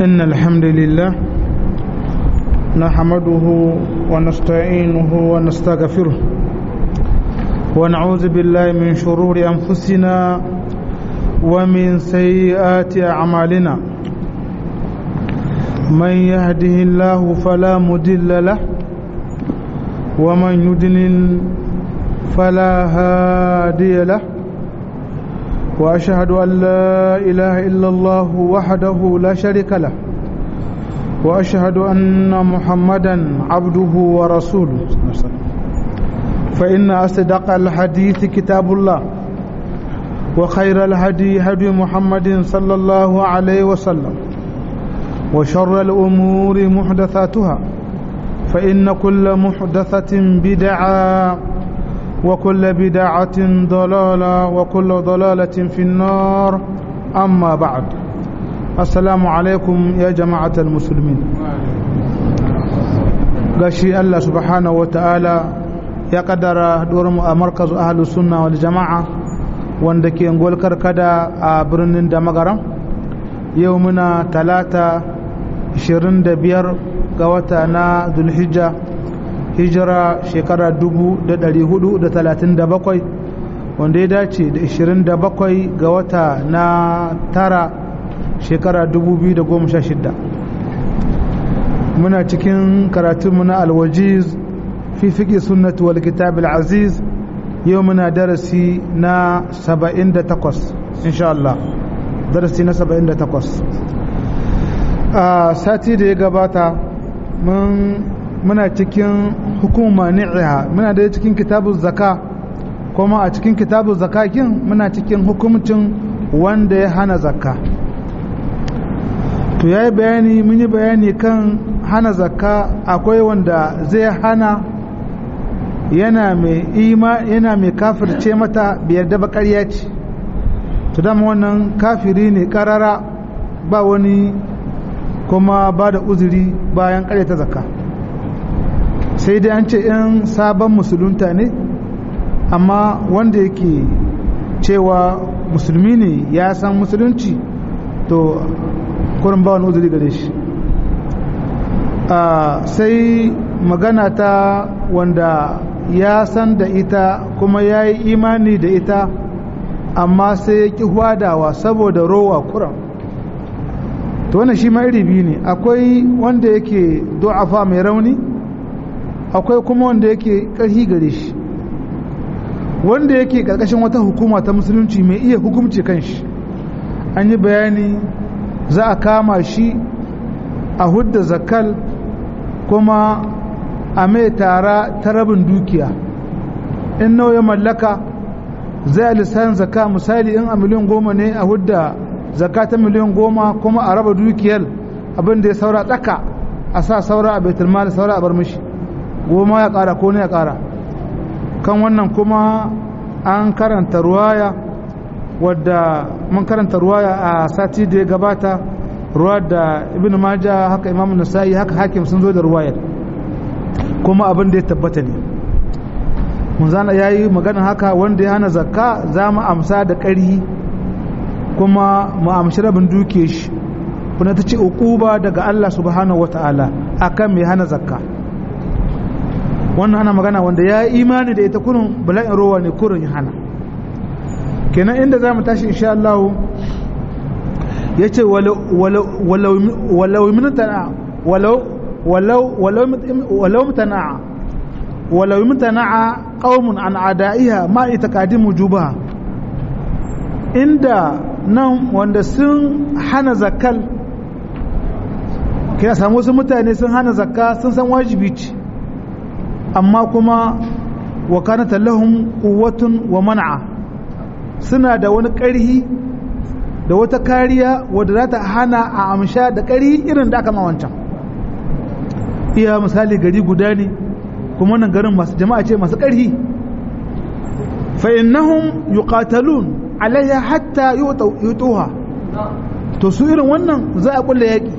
إن الحمد لله نحمده ونستعينه ونستغفره ونعوذ بالله من شرور أنفسنا ومن سيئات أعمالنا من يهده الله فلا مدل له ومن يدلل فلا هادي له واشهد ان لا اله الا الله وحده لا شريك له واشهد ان محمدا عبده ورسوله فان اصدق الحديث كتاب الله وخير الهدي هدي محمد صلى الله عليه وسلم وشر الامور محدثاتها فان كل محدثه بدعه وكل بدعة ضلالة وكل ضلالة في النار أما بعد السلام عليكم يا جماعة المسلمين gashi Allah subhanahu wa ta'ala ya kaddara mu a markazu ahalus sunna wal jama'a wanda ke ngol karkada a birnin da magaram yau muna talata 25 ga wata na zulhijja hijira shekara 437 wanda ya dace da 27 ga wata na tara shekara 2016 muna cikin karatunmu na alwajiz fi fiƙi sunnatu wal kitab aziz yau muna darasi na 78 insha Allah darasi na 78 a sati da ya gabata mun muna cikin hukuma ni'iha muna da cikin kitabun zaka kuma a cikin kitabun zakakin muna cikin hukumcin wanda ya hana zakka to ya yi bayani mun yi bayani kan hana zakka akwai wanda zai hana yana mai ima yana mai kafirce mata biyar da bakariya ce to dama wannan kafiri ne karara ba wani kuma ba da uzuri bayan ta zakka sai dai an ce in sabon musulunta ne amma wanda yake cewa musulmi ne ya san musulunci to kurin ba wani uzuri gare shi sai magana ta wanda ya san da ita kuma ya yi imani da ita amma sai ya ƙi hwadawa saboda rowa kuran to wannan shi ma iri biyu ne akwai wanda yake du'afa mai rauni akwai kuma wanda yake ƙarfi gare shi wanda yake ƙarƙashin wata hukuma ta musulunci mai iya hukumci kan shi an yi bayani za a kama shi a hudda zakal kuma a mai tara ta rabin dukiya in nawa ya mallaka zai a lissahin zaka misali in a miliyan goma ne a hudda zaka ta miliyan goma kuma a raba dukiyar abin da ya saura tsaka a sa saura a baitulmal saura a bar mishi goma ya ƙara ko ne ya ƙara kan wannan kuma an karanta ruwaya wadda mun karanta ruwaya a sati da ya gabata ruwa da ibn maja haka imamu nasa'i haka hakim sun zo da ruwayar kuma abin da ya tabbata ne munzana ya yi magana haka wanda ya hana zakka za mu amsa da ƙari kuma mu amshi rabin duke shi kuna ta ce uquba daga Allah subhanahu wata'ala akan mai hana zakka wannan ana magana wanda ya imani da ita kunun bala'in rowa ne kurun ya hana kenan inda za mu tashi insha Allah ya ce walau mutana walau mutana walau mutana qaumun an adaiha ma itaqadim wujubaha inda nan wanda sun hana zakal kai samu wasu mutane sun hana zakka sun san wajibi ce amma kuma wa kanata lahum quwwatun wa man'a suna da wani ƙarhi da wata kariya wadda za ta hana a amsha da ƙarhi irin da aka wancan iya misali gari guda ne kuma nan garin masu jama'a ce masu ƙarhi fa innahum yuqatalun alayya hatta yutuha to su irin wannan za a kulle yaƙi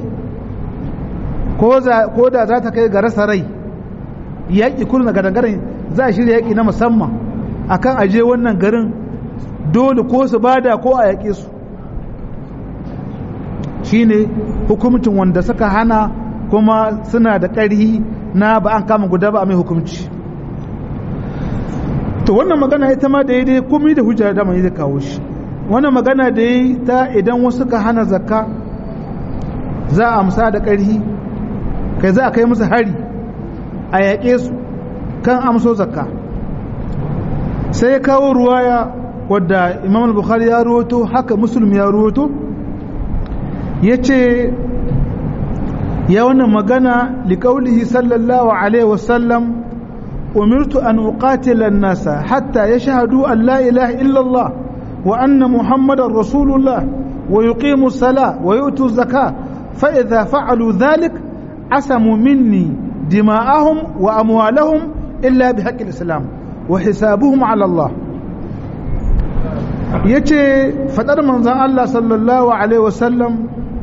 ko da za ta kai ga rasa rai yaƙi kullum daga dangaren za a shirya yaƙi na musamman akan aje wannan garin dole ko su bada ko a yaƙe su shine hukumcin wanda suka hana kuma suna da ƙarhi na ba an kama guda ba a mai hukumci to wannan magana ita ma daidai komai da hujjar da mai zai kawo shi wannan magana da yi ta idan wasu ka hana zakka za a amsa da ƙarhi kai za a kai musu hari a yaƙe su kan amso zakka sai ya kawo ruwaya wadda imam al-bukhari ya ruwato haka muslim ya ruwato ya ce ya wannan magana liƙaulihi sallallahu alaihi wasallam umirtu an uqatila nasa hatta yashhadu an la ilaha illallah wa anna muhammadar rasulullah wa yuqimu sala wa yu'tu zaka fa idza fa'alu dhalik asamu minni dima'ahum wa amwalahum illa bihaqqi al-islam wa hisabuhum ala Allah yace fadar manzon Allah sallallahu alaihi wasallam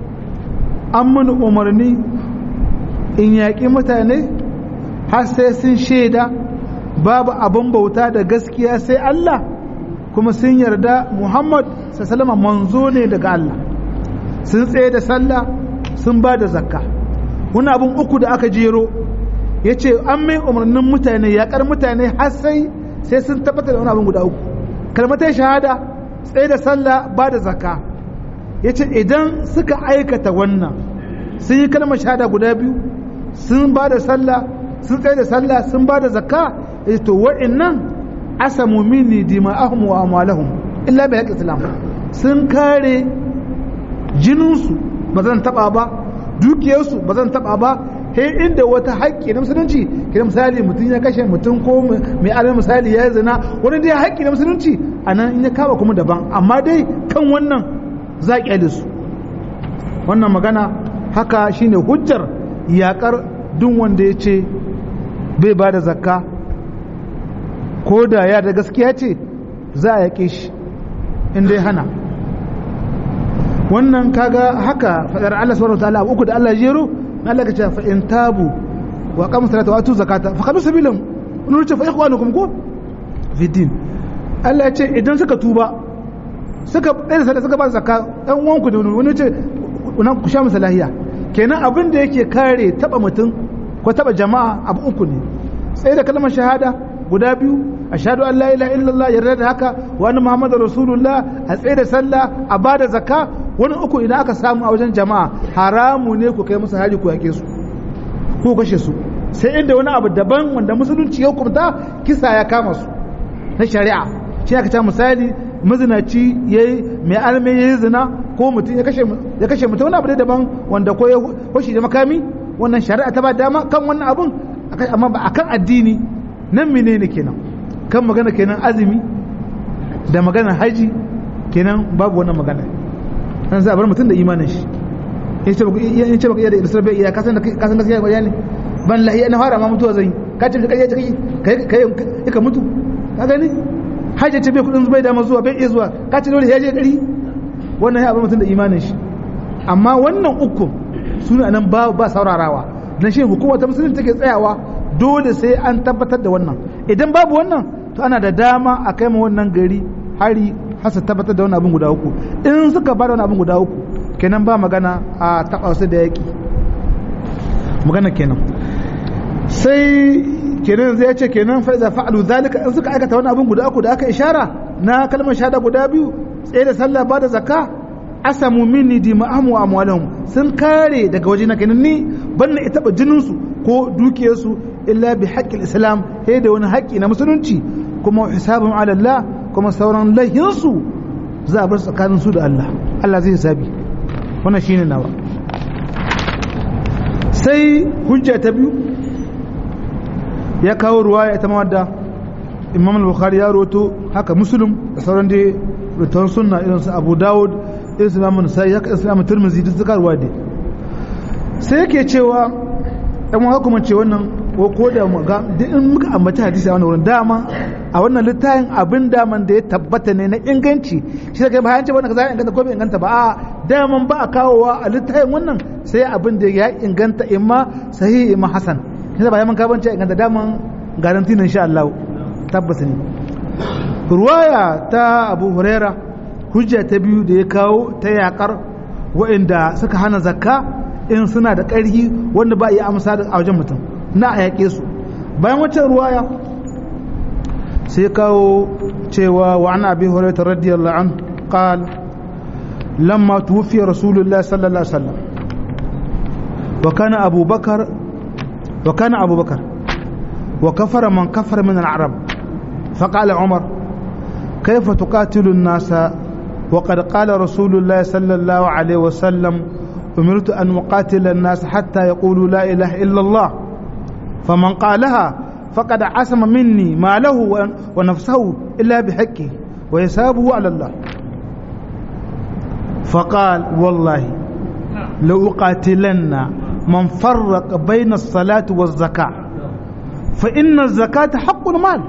an mun umarni in yaƙi mutane har sai sun shaida babu abin bauta da gaskiya sai Allah kuma sun yarda Muhammad sallama manzo ne daga Allah sun tsaye da sallah sun ba da zakka wani abin uku da aka jero ya ce an mai umarnin mutane yaƙar mutane har sai sai sun tabbatar da wani abin guda uku kalmatai shahada tsaye da sallah ba da zakka ya ce idan suka aikata wannan sun yi kalmar shahada guda biyu sun ba da sallah sun tsaye da sallah sun ba da zakka ya ce to wa'innan asamu minni dima'ahum wa amwalahum illa bi haqqi islam sun kare jininsu ba zan taba ba dukiyarsu ba zan taba ba he inda wata haƙƙi na musulunci kira misali mutum ya kashe mutum ko mai alal misali ya zina wani dai haƙƙi na musulunci a nan in ya kama kuma daban amma dai kan wannan za a ƙyale su wannan magana haka shine hujjar yaƙar duk wanda ya ce bai ba da zakka ko da ya da gaskiya ce za a yaƙe shi inda ya hana wannan kaga haka fadar Allah subhanahu wa ta'ala uku da Allah jero na Allah ka ce fa in tabu wa qamu salata wa atu zakata fa kadu sabilan wani ce fa ikhwanukum ko fi din Allah ya ce idan suka tuba suka ɗaya da suka ba zakka ɗan uwanku da wani ce ku sha masa lahiya kenan abin da yake kare taba mutum ko taba jama'a abu uku ne sai da kalmar shahada guda biyu ashhadu an la ilaha illallah yarda da haka wa anna muhammadar rasulullah a tsaye da sallah a bada zakka wani uku idan aka samu a wajen jama'a haramu ne ku kai musu haji ku yake su ko kashe su sai inda wani abu daban wanda musulunci ya hukunta kisa ya kama su na shari'a shi aka ce misali mazinaci yayi mai alme yayi zina ko mutum ya kashe ya kashe mutum wani abu da daban wanda ko ya hoshi da makami wannan shari'a ta ba dama kan wannan abun amma ba akan addini nan menene kenan kan magana kenan azumi da magana haji kenan babu wannan magana an sa bar mutum da imanin shi in ce baka iya da ilisar bai iya kasan da kasan gaskiya bayani ban lahiya na fara ma mutuwa zai ka ce kai kai kai kai ka mutu ka gani haji ce bai kudin zubai da zuwa bai iya zuwa ka ce dole ya je dari wannan ya bar mutum da imanin shi amma wannan uku suna nan ba ba saurarawa dan shi hukuma ta musulunci take tsayawa dole sai an tabbatar da wannan idan babu wannan to ana da dama a kai ma wannan gari hari hasa tabbatar da wannan abin guda uku in suka ba da wannan abin guda uku kenan ba magana a taɓa su da yaƙi magana kenan sai kenan zai ce kenan fa'iza fa'alu zalika in suka aikata wannan abin guda uku da aka ishara na kalmar shahada guda biyu tsaye da sallah ba da zakka asamu minni dima'ahum wa amwalahum sun kare daga waje na kenan ni ban na ita jinin su ko dukiyarsu illa bi haqqil islam sai da wani haƙƙi na musulunci kuma hisabun ala Allah kuma sauran laihinsu za a bar tsakanin su da Allah Allah zai hisabi wannan shine nawa sai hujja ta biyu ya kawo ruwaya ita ma wadda Imam al-Bukhari ya roto haka Muslim da sauran dai rutan sunna irin su Abu Dawud irin su Imam Nasa'i haka Imam Tirmidhi duk suka ruwa dai sai yake cewa dan wani kuma ce wannan ko ko da muga duk in muka ambaci hadisi a wannan wurin dama a wannan littafin abin daman da ya tabbata ne na inganci shi da kai bayan ce wannan kaza ya inganta ko bai inganta ba a daman ba a kawowa a littafin wannan sai abin da ya inganta imma sahihi imma hasan shi da bayan mun kaban ce inganta daman garanti ne insha Allah tabbata ne ruwaya ta Abu Huraira hujja ta biyu da ya kawo ta yakar waɗanda suka hana zakka in suna da ƙarfi wanda ba iya amsa a wajen mutum na a yaƙe su bayan wacce ruwaya sai kawo cewa wa an abi hurairah radiyallahu an qal lamma tuwfiya rasulullah sallallahu alaihi wasallam wa kana abu bakar wa kana abu bakar wa kafara man kafara min al-arab فقال عمر كيف تقاتل الناس وقد قال رسول الله صلى الله عليه وسلم أمرت أن أقاتل الناس حتى يقولوا لا إله إلا الله فمن قالها فقد عصم مني ما له ونفسه إلا بحقه ويسابه على الله فقال والله لو أقاتلن من فرق بين الصلاة والزكاة فإن الزكاة حق المال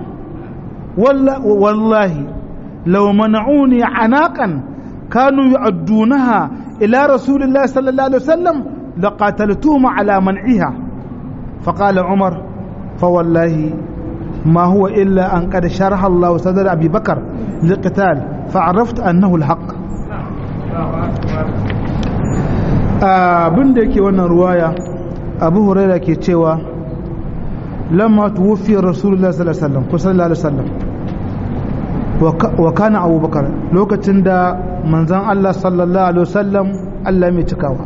والله لو منعوني عناقا كانوا يعدونها إلى رسول الله صلى الله عليه وسلم لقاتلتهم على منعها فقال عمر فوالله ما هو إلا أن قد شرح الله صدر أبي بكر للقتال فعرفت أنه الحق abin da yake wannan ruwaya abu huraira ke cewa lamma tuwufi rasulullah sallallahu alaihi wasallam ko sallallahu alaihi wasallam wa kana abubakar lokacin da manzan Allah sallallahu alaihi wasallam Allah mai cikawa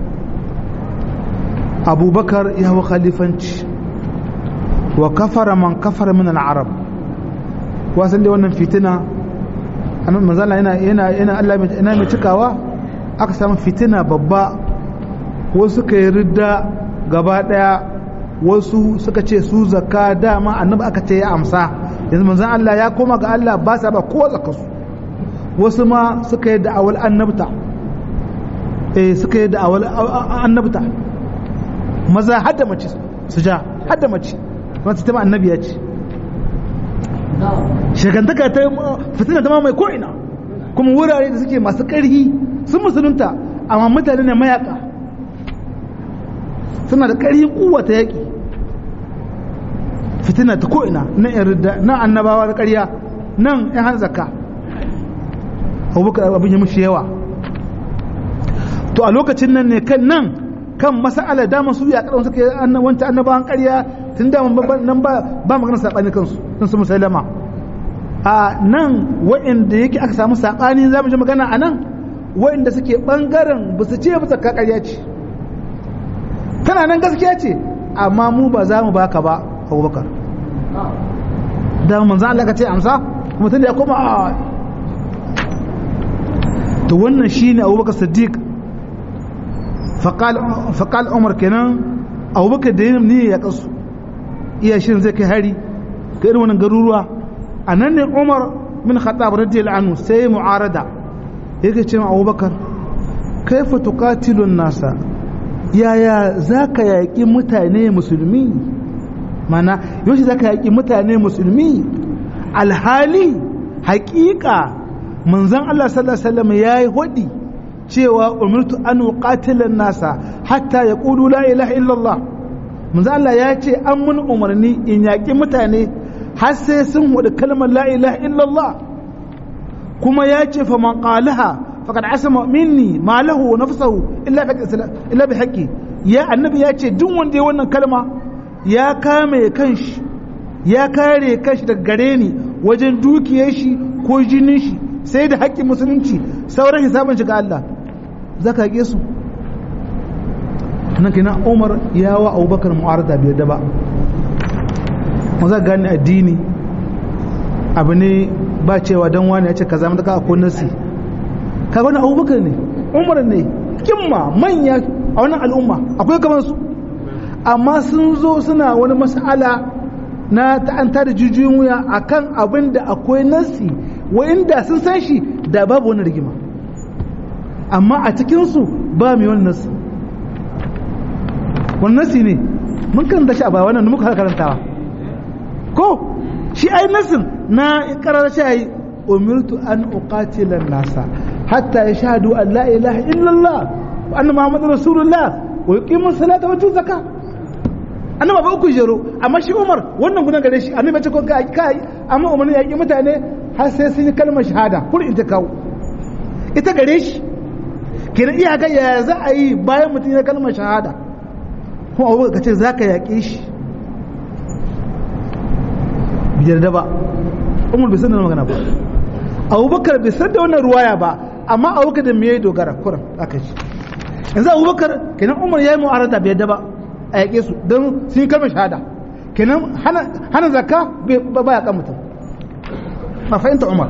abubakar ya hau khalifanci wa kafara man kafara min al-arab wasan da wannan fitina manzan Allah yana yana Allah mai cikawa aka samu fitina babba wasu suka yi ridda gaba daya wasu suka ce su zakka dama annabi aka ce ya amsa yanzu manzon Allah ya koma ga Allah ba sa ba kowa zakarsu wasu ma suka yi da'awar annabta eh suka yi da'awar annabta maza har da mace su ja har da mace wata ta ma annabi ya ce shekantaka ta fitina ta mai ko'ina kuma wurare da suke masu ƙarhi sun musulunta amma mutane ne mayaka suna da ƙarhin kuwa ta yaƙi fitina ta ko'ina na yarda na annabawa da ƙarya nan ya hana zakka abubakar abin ya mushi yawa to a lokacin nan ne kan nan kan masa'ala dama su ya karon suke wancan annabawan ƙarya tun da nan ba ba magana saɓani kansu sun su musalama a nan wa'inda yake aka samu saɓani za mu ji magana a nan wa'inda suke ɓangaren ba su ce ba zakka ƙarya ce tana nan gaskiya ce amma mu ba za mu baka ba abubakar da manzan Allah ka ce amsa kuma tun da ya koma a to wannan shine abubakar siddiq faƙal umar kenan abubakar da yin ne ya kasu iya shirin zai kai hari ga irin wannan garuruwa a nan ne umar min khattab radiyallahu anhu sai mu'arada yake ce abubakar kaifa tuqatilun nasa yaya zaka yaƙi mutane musulmi mana yau za ka yaƙi mutane musulmi alhali haƙiƙa manzan Allah sallallahu Alaihi wasallam ya yi hudi cewa umirtu an qatilan nasa hatta ya ƙudu la ilaha illallah manzan Allah ya ce an mun umarni in yaƙi mutane har sai sun hudu kalmar la ilaha illallah kuma ya ce fa man qalaha faqad asama minni ma lahu wa nafsuhu illa bi haqqi ya annabi ya ce duk wanda ya wannan kalma ya kame kanshi ya kare kanshi daga gare ni wajen dukiyar shi ko jinin shi sai da haƙƙin musulunci sauran hisabin shi ga Allah za ka haƙe su nan kina umar ya wa abubakar mu'arada biyar da ba ma za gane addini abu ne ba cewa don wani ya ce ka zama daga akwai nasi ka wani abubakar ne umar ne kimma manya a wannan al'umma akwai kamar su amma sun zo suna wani mas'ala na ta'anta da jijiyoyin wuya akan abin da akwai nasi inda sun san shi da babu wani rigima amma a cikinsu ba mai wani nasi wani nasi ne mun kan shi a baya wannan muka karantawa ko shi ai nasin na karar shi ai umirtu an uqatila nasa hatta yashhadu an la ilaha illallah wa anna muhammadar rasulullah wa yuqimu salata wa zakka annaba ba uku jero amma shi umar wannan gudan gare shi annabi ce ko kai kai amma umar ya yi mutane har sai sun yi kalmar shahada kur in ta kawo ita gare shi kenan iya ga yaya za a yi bayan mutum ya kalmar shahada kuma abubakar ka ce za ka yaƙe shi biyar da ba umar bai san da magana ba abubakar bai san da wannan ruwaya ba amma abubakar da me ya dogara kuran aka shi yanzu abubakar kenan umar ya yi mu'arada bai da ba a yaƙe su don sun yi kalmar shahada kenan hana zakka ba ya kan mutum ma fahimta umar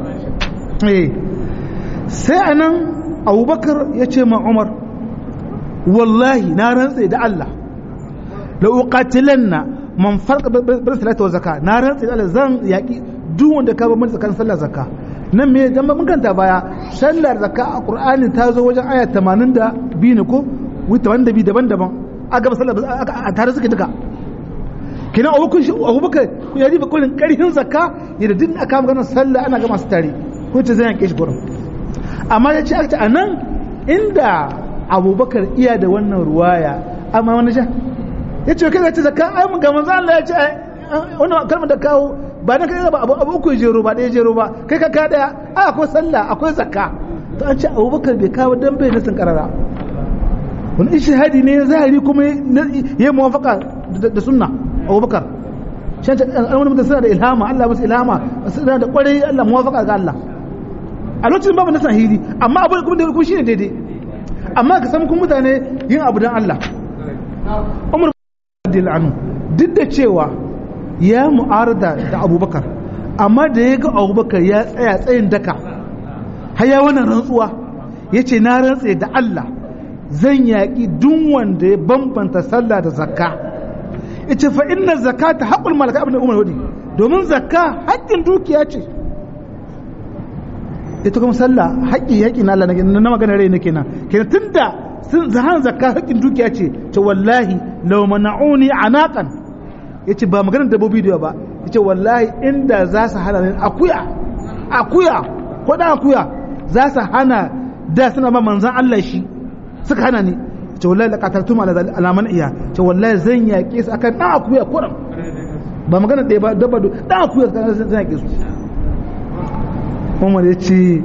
sai a nan abubakar ya ce ma umar wallahi na rantse da Allah la uqatilanna man farqa bil salati wa zakka na rantse da Allah zan yaki duk wanda ka ba mun tsakanin sallar zakka nan me dan mun kanta baya sallar zakka a qur'ani ta zo wajen aya 82 ne ko wuta wanda bi daban-daban a gaba sallar a tare suke duka kina abubakar ya riba kullun karhin zakka yadda duk aka magana sallah ana gama su tare ko ce zan yanke shi gurin amma ya ce aka a nan inda abubakar iya da wannan ruwaya amma wani sha ya ce kai ce zakka ai mun ga manzo Allah ya ce wannan kalmar da kawo ba dan kai ba abu abu uku jero ba ɗaya jero ba kai ka ka daya ai akwai sallah akwai zakka to an ce abubakar bai kawo dan bai nasin karara wani ishihadi ne zahiri kuma ya muwafaka da sunna abubakar shan ta wani mutum suna da ilhama Allah musu ilhama suna da kwarai Allah muwafaka ga Allah a lokacin babu nasan hili amma abu kuma da kuma shine daidai amma ka san kun mutane yin abu dan Allah Umar bin anhu duk da cewa ya mu'arada da Abubakar amma da ya ga Abubakar ya tsaya tsayin daka har ya wannan rantsuwa yace na rantse da Allah zan yaƙi duk wanda ya bambanta sallah da zakka ita fa inna zakata haqqul malaka ibn umar wadi domin zakka haƙƙin dukiya ce ita kuma sallah haƙƙi haƙƙi na Allah na magana rai nake nan kenan tunda sun zahan zakka haƙƙin dukiya ce ta wallahi law mana'uni anaqan yace ba maganar dabbobi da ba yace wallahi inda za su hana ni akuya akuya ko dan akuya za su hana da suna ba manzon Allah shi suka hana ni ce wallahi la qataltum ala alaman iya ce wallahi zan yaƙe su akan dan akuya kuram ba magana ɗaya ba dabba dan akuya zan yaƙe su Umar ya ce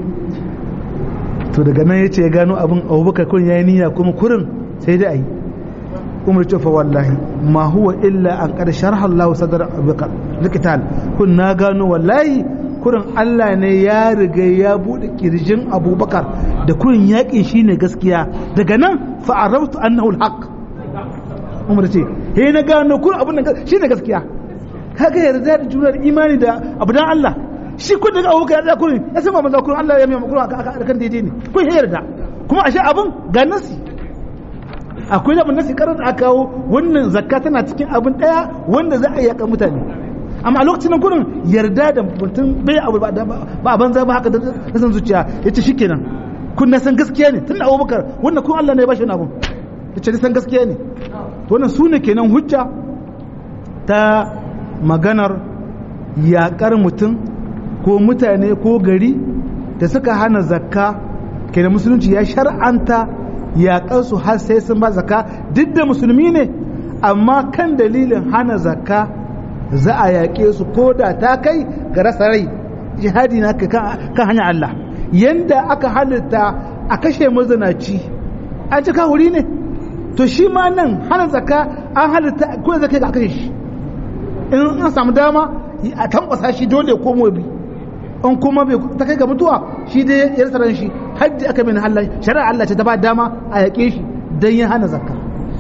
to daga nan ya ce ya gano abin Abubakar kun yayi niyya kuma kurin sai dai ayi Umar ce fa wallahi ma huwa illa an qad sharha Allah sadar Abubakar likital kun na gano wallahi kurin Allah ne ya riga ya bude kirjin Abubakar da kurin yaƙin shine gaskiya daga nan fa arabtu annahu alhaq Umar ce he na gano kurin abun nan shine gaskiya kaga yarda da jurar imani da abu dan Allah shi kun daga Abubakar ya kurin ya san manzo kurin Allah ya mai kurin aka kan daidai ne kun yarda kuma ashe abun ga nasi akwai da nasi karar da aka kawo wannan zakka tana cikin abin daya wanda za a yaka mutane amma a lokacin nan kurin yarda da mutum bai abu ba a banza ba haka da san zuciya ya ce shikenan kun na san gaskiya ne tun abubakar wannan kun Allah ne ya bashi wani abun ya ce san gaskiya ne to wannan su ne kenan hujja ta maganar yaƙar mutum ko mutane ko gari da suka hana zakka kenan musulunci ya shar'anta yaƙar su har sai sun ba zakka duk da musulmi ne amma kan dalilin hana zakka za a yaƙe su ko da ta kai ga rasa rai jihadi na kan hanyar Allah yanda aka halitta a kashe mazanaci an ci wuri ne to shi ma nan hana zaka an halitta ko zaka ga kashe shi in an samu dama a tambasa shi dole ko bi in kuma bai ta kai ga mutuwa shi dai ya rasa shi haddi aka min Allah shari'a Allah ce ta ba dama a yaƙe shi dan ya hana zakka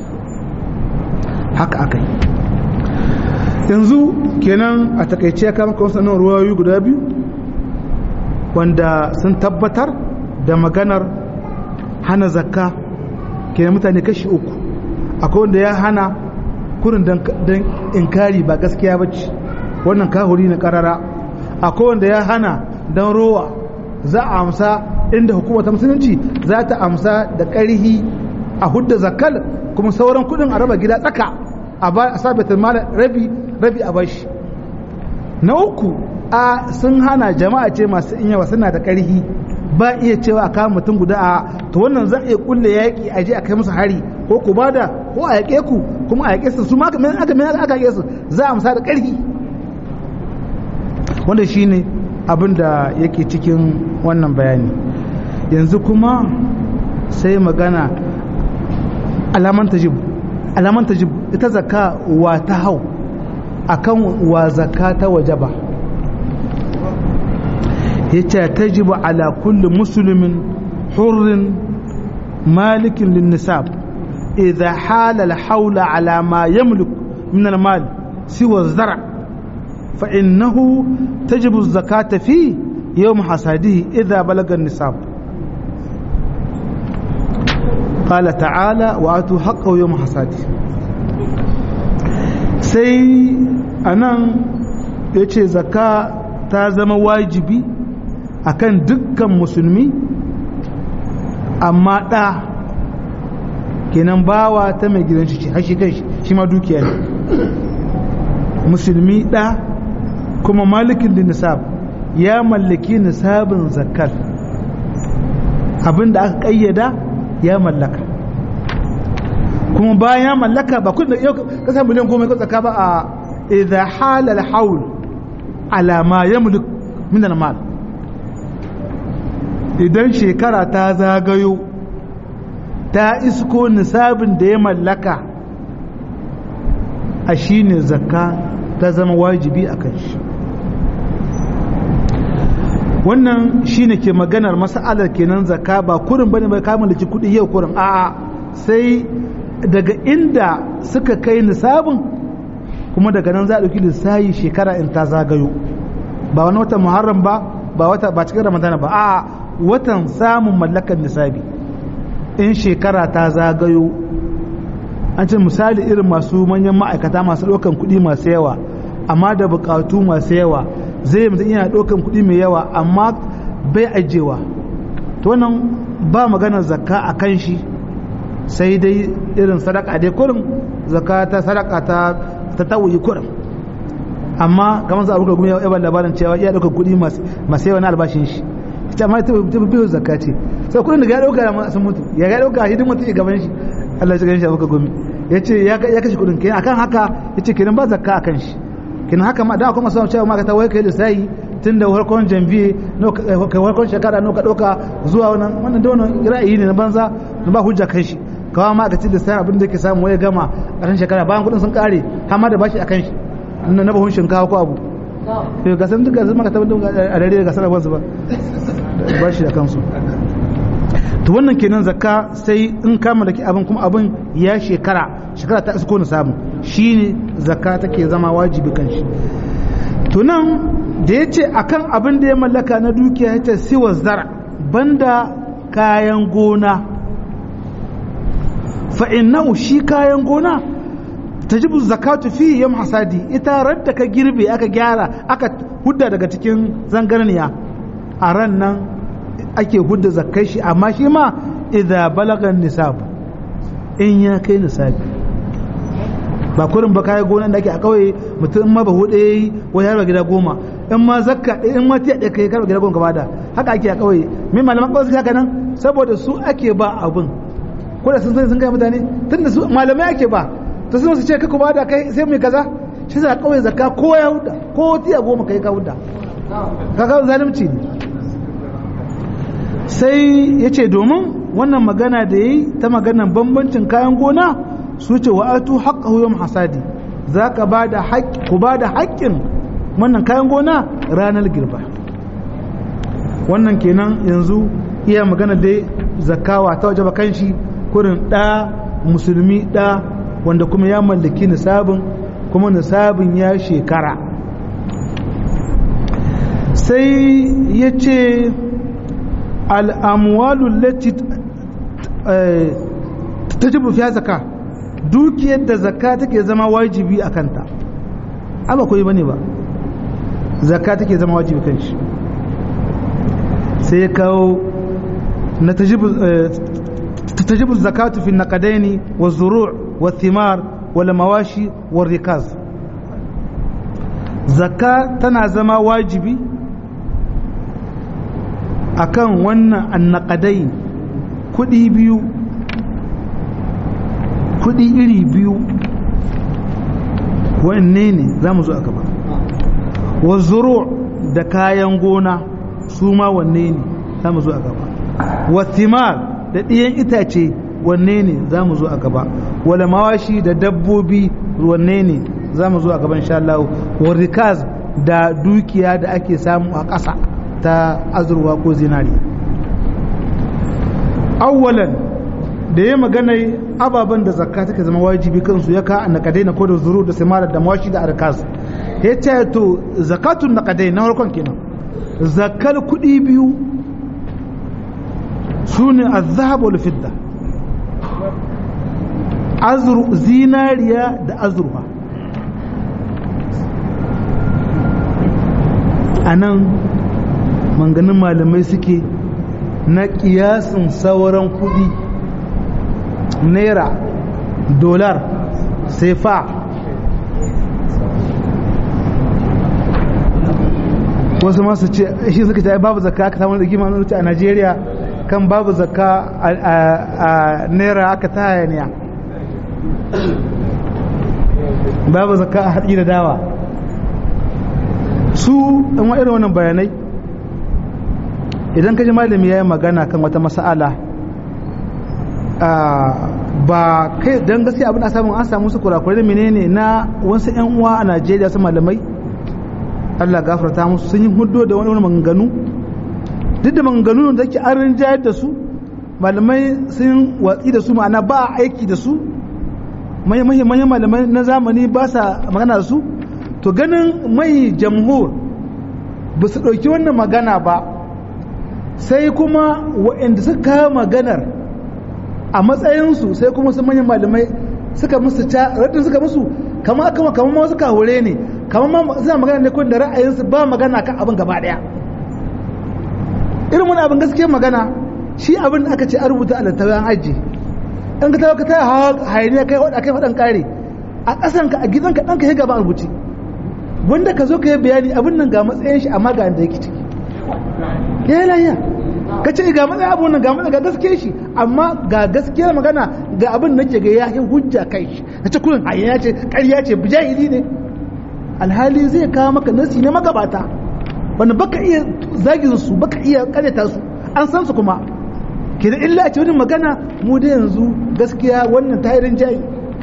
haka aka yi yanzu kenan a takaice ya kama kawai sanar ruwayoyi guda biyu wanda sun tabbatar da maganar hana zakka kenan mutane kashi uku akwai wanda ya hana kurin don inkari ba gaskiya ba ce wannan kahuri na karara akwai wanda ya hana don rowa za a amsa inda hukumar ta musulunci za ta amsa da ƙarhi a hudda zakkal kuma sauran kudin a raba gida tsaka a ba a sabitin mala rabi rabi a bashi na uku a sun hana jama'a ce masu in yawa suna da ƙarhi ba iya cewa a kama mutum guda a to wannan za a iya kulle yaƙi a je a kai musu hari ko ku bada ko a yaƙe ku kuma a yaƙe su su ma aka mai aka yaƙe su za a amsa da ƙarfi wanda shine abin da yake cikin wannan bayani yanzu kuma sai magana alaman tajib alaman tajib ita zakka wa ta hau akan wa zakka ta wajaba yace tajibu ala kulli muslimin hurrin malikin lin nisab idha hala al hawla ala ma yamlik min al mal siwa zara fa innahu tajibu zakata fi yawm hasadihi idha balaga an nisab قال تعالى وآتوا حقه يوم حصاده sai anan ya ce zaka ta zama wajibi akan dukkan musulmi amma ɗa kenan bawa ta mai gidan shi hashi kai shi ma dukiya ne musulmi ɗa kuma malikin da nisab ya mallaki nisabin zakar abinda aka ƙayyada ya mallaka kuma bayan ya mallaka ba kun da yau kasar miliyan goma ya tsaka ba a idha halal haul ala ma yamlik min al mal idan shekara ta zagayo ta isko nisabin da ya mallaka a shine zakka ta zama wajibi a kan shi wannan shine ke maganar mas'alar kenan zakka ba kurin bane bai kama da kuɗi yau kurin a'a sai daga inda suka kai nisabin kuma daga nan za a ɗauki lissayi shekara in ta zagayo ba wani watan muharram ba ba wata ba cikin ramadana ba a watan samun mallakar nisabi in shekara ta zagayo an ce misali irin masu manyan ma'aikata masu ɗaukan kuɗi masu yawa amma da buƙatu masu yawa zai mutum yana ɗaukan kuɗi mai yawa amma bai ajewa to wannan ba maganar zakka a kan shi sai dai irin sadaka dai kurin zakka ta sadaka ta ta tawuyi kurin amma kamar sa abuka gumi ya ban labarin cewa iya ɗaukar kuɗi masu yawa na albashin shi ita ma ta biyu zakka ce sai kuɗin da ya ɗauka sun mutu ya ga ɗauka hidin mutu gaban shi Allah ya shiga shi abuka gumi ya ce ya kashe kuɗin kenan akan haka ya ce kenan ba zakka akan shi kin haka ma da kuma samu cewa maka ta wai kai lissahi tun da farkon janvier kai farkon shekara no ka dauka zuwa wannan wannan da wannan ra'ayi ne na banza da ba hujja kai shi kawa ma ka ci lissahi abin da yake samu wai gama a kan shekara bayan kudin sun kare har ma da bashi akan shi na na bahun shinkawa ko abu to ga san duka maka tabbata a dare ga sanar su ba bashi akan su to wannan kenan zakka sai in ka mallaki abin kuma abin ya shekara shekara ta isko na samu shine zakka take zama wajibi kan shi to nan da ya ce akan abin da ya mallaka na dukiya ya ce siwa zara banda kayan gona fa'innahu shi kayan gona ta jibu zakatu fi yam hasadi ita radda ka girbe aka gyara aka hudda daga cikin zangarniya a ran nan ake hudda zakkai shi amma shi ma idza balagan nisab in ya kai nisabi ba kurin ba kayan gonan da ake a kauye mutum ma ba hudu yayi wai har gida goma in ma zakka in ma tiya ɗaya kai karba gida goma gaba da haka ake a kauye me malaman kauye haka nan saboda su ake ba abin ko da sun sani sun kai mutane tun da su malamai ake ba to sun su ce ka ba da kai sai mai kaza shi za kauye zakka ko ya huda ko tiya goma kai ka huda kaga zalunci ne sai ya ce domin wannan magana da yi ta maganan bambancin kayan gona su ce wa atu haqqahu yawm hasadi zaka bada haƙƙi ku bada haƙƙin wannan kayan gona ranar girba wannan kenan yanzu iya magana dai zakawa ta waje kanshi kurin ɗa musulmi ɗa wanda kuma ya mallaki nisabin kuma nisabin ya shekara sai ya ce al'amwalu lati ta jibu fiya zaka dukiyar da zakka take zama wajibi a kanta aba koyi bane ba zakka take zama wajibi kan shi sai ya kawo na tajibu zakatu fi naqadaini wa zuru' wa thimar wal mawashi wa rikaz zakka tana zama wajibi akan wannan annaqadai kudi biyu kudi iri biyu wanne ne za mu zo a gaba wa zuru da kayan gona su ma wanne ne za mu zo a gaba wa thimar da ɗiyan itace wanne ne za mu zo a gaba wala mawashi da dabbobi wanne ne za mu zo a gaban insha Allah wa rikaz da dukiya da ake samu a ƙasa ta azurwa ko zinari awwalan da ya magana ababen da zakka take zama wajibi kansu ya ka nakadai na kodin zuru da simara da mawashi da arkas ya ce to zakatun nakadai na harkon kenan zakkar kuɗi biyu su ne azhab wal fidda azru zinariya da azurfa a nan manganin malamai suke na kiyasin sauran kudi naira dolar sefa wasu masu ce shi suka ce babu zakka aka samu rigima a najeriya kan babu zakka a naira aka ta hayaniya babu zakka a haɗi da dawa su ɗan irin wannan bayanai idan ka ji malami ya yi magana kan wata masa'ala ba kai don gaskiya abin a samun an samu su kurakurai menene na wasu 'yan uwa a najeriya su malamai allah gafarta musu sun yi hudu da wani maganganu duk da maganganu da ke an rinjayar da su malamai sun watsi da su ma'ana ba a aiki da su manyan malamai na zamani ba sa magana da su to ganin mai jamhur ba su ɗauki wannan magana ba sai kuma waɗanda suka kawo maganar a matsayinsu sai kuma su manyan malamai suka musu ta raddin suka musu kama kama kama ma suka hore ne kama ma suna magana ne kun da ra'ayinsu ba magana kan abin gaba daya irin wani abin gaskiya magana shi abin da aka ce an rubuta a littafin aji in ka tawo ka taya hawa hayaniya kai wadda kai faɗan kare a ƙasanka a gidanka ɗanka ya gaba a rubuce wanda ka zo ka yi bayani abin nan ga matsayin shi amma ga inda yake ciki ya yi lahiya ka ce ga matsayin abin nan ga matsayin ga gaske shi amma ga gaskiyar magana ga abin da ke ga ya yi hujja kai shi na ce kurin hayaniya ce ƙarya ce bijahili ne alhali zai kawo maka nasi ne magabata wanda baka iya zagin su baka iya karyata su an san su kuma ke da illa a ce wani magana mu da yanzu gaskiya wannan tayirin jayi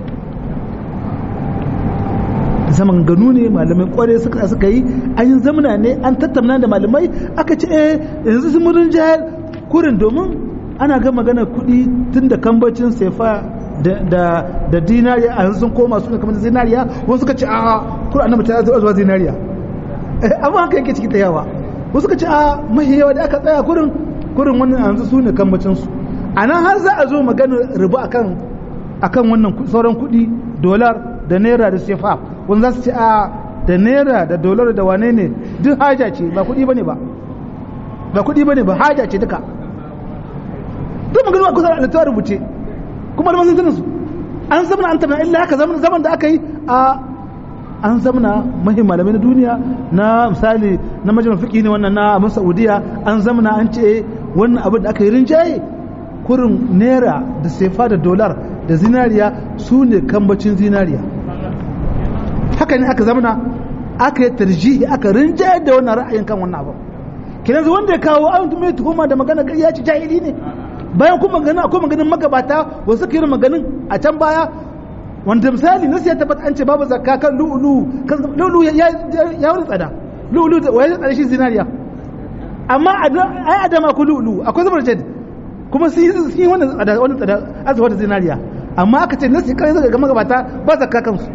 zaman ganu ne malamai kware suka suka yi an yi zamana ne an tattauna da malamai aka ce eh yanzu sun murin jihar kurin domin ana ga magana kuɗi tun da kambacin sefa da da dinariya a yanzu sun koma suna kamar zinariya wasu suka ce a kurin annabi ta zuwa zinariya amma haka yake ciki ta yawa wasu suka ce a mahi yawa da aka tsaya kurin kurin wannan yanzu su ne kambacin su a nan har za a zo magana riba akan akan wannan sauran kuɗi dolar da naira da sefa wanda za su ce a da naira da dolar da wane ne duk haja ce ba kuɗi bane ba ba kuɗi bane ba haja ce duka duk magana kusa da ta rubuce kuma da masu su an zamana an tabbata illa haka zaman zaman da aka yi a an zamana mahim malamai na duniya na misali na majalisar fiƙi ne wannan na abin saudiya an zamana an ce wannan abin da aka yi rinjaye kurin naira da sefa da dolar da zinariya su ne kambacin zinariya haka ne aka zamana aka yi tarjihi aka rinjayar da wannan ra'ayin kan wannan abu kinan zu wanda ya kawo an mai tuhuma da magana ya ci jahili ne bayan kuma magana akwai maganin magabata wasu suka yi maganin a can baya wanda misali nasu ya tabbata an ce babu zakka kan lu'ulu kan lu'ulu ya ya wani tsada lu'ulu da wani tsada shi zinariya amma ai adama ko lu'ulu akwai zubar jad kuma sun yi wannan tsada wannan tsada azuwa da zinariya amma aka ce nasu kai zaka ga magabata ba zakka kansu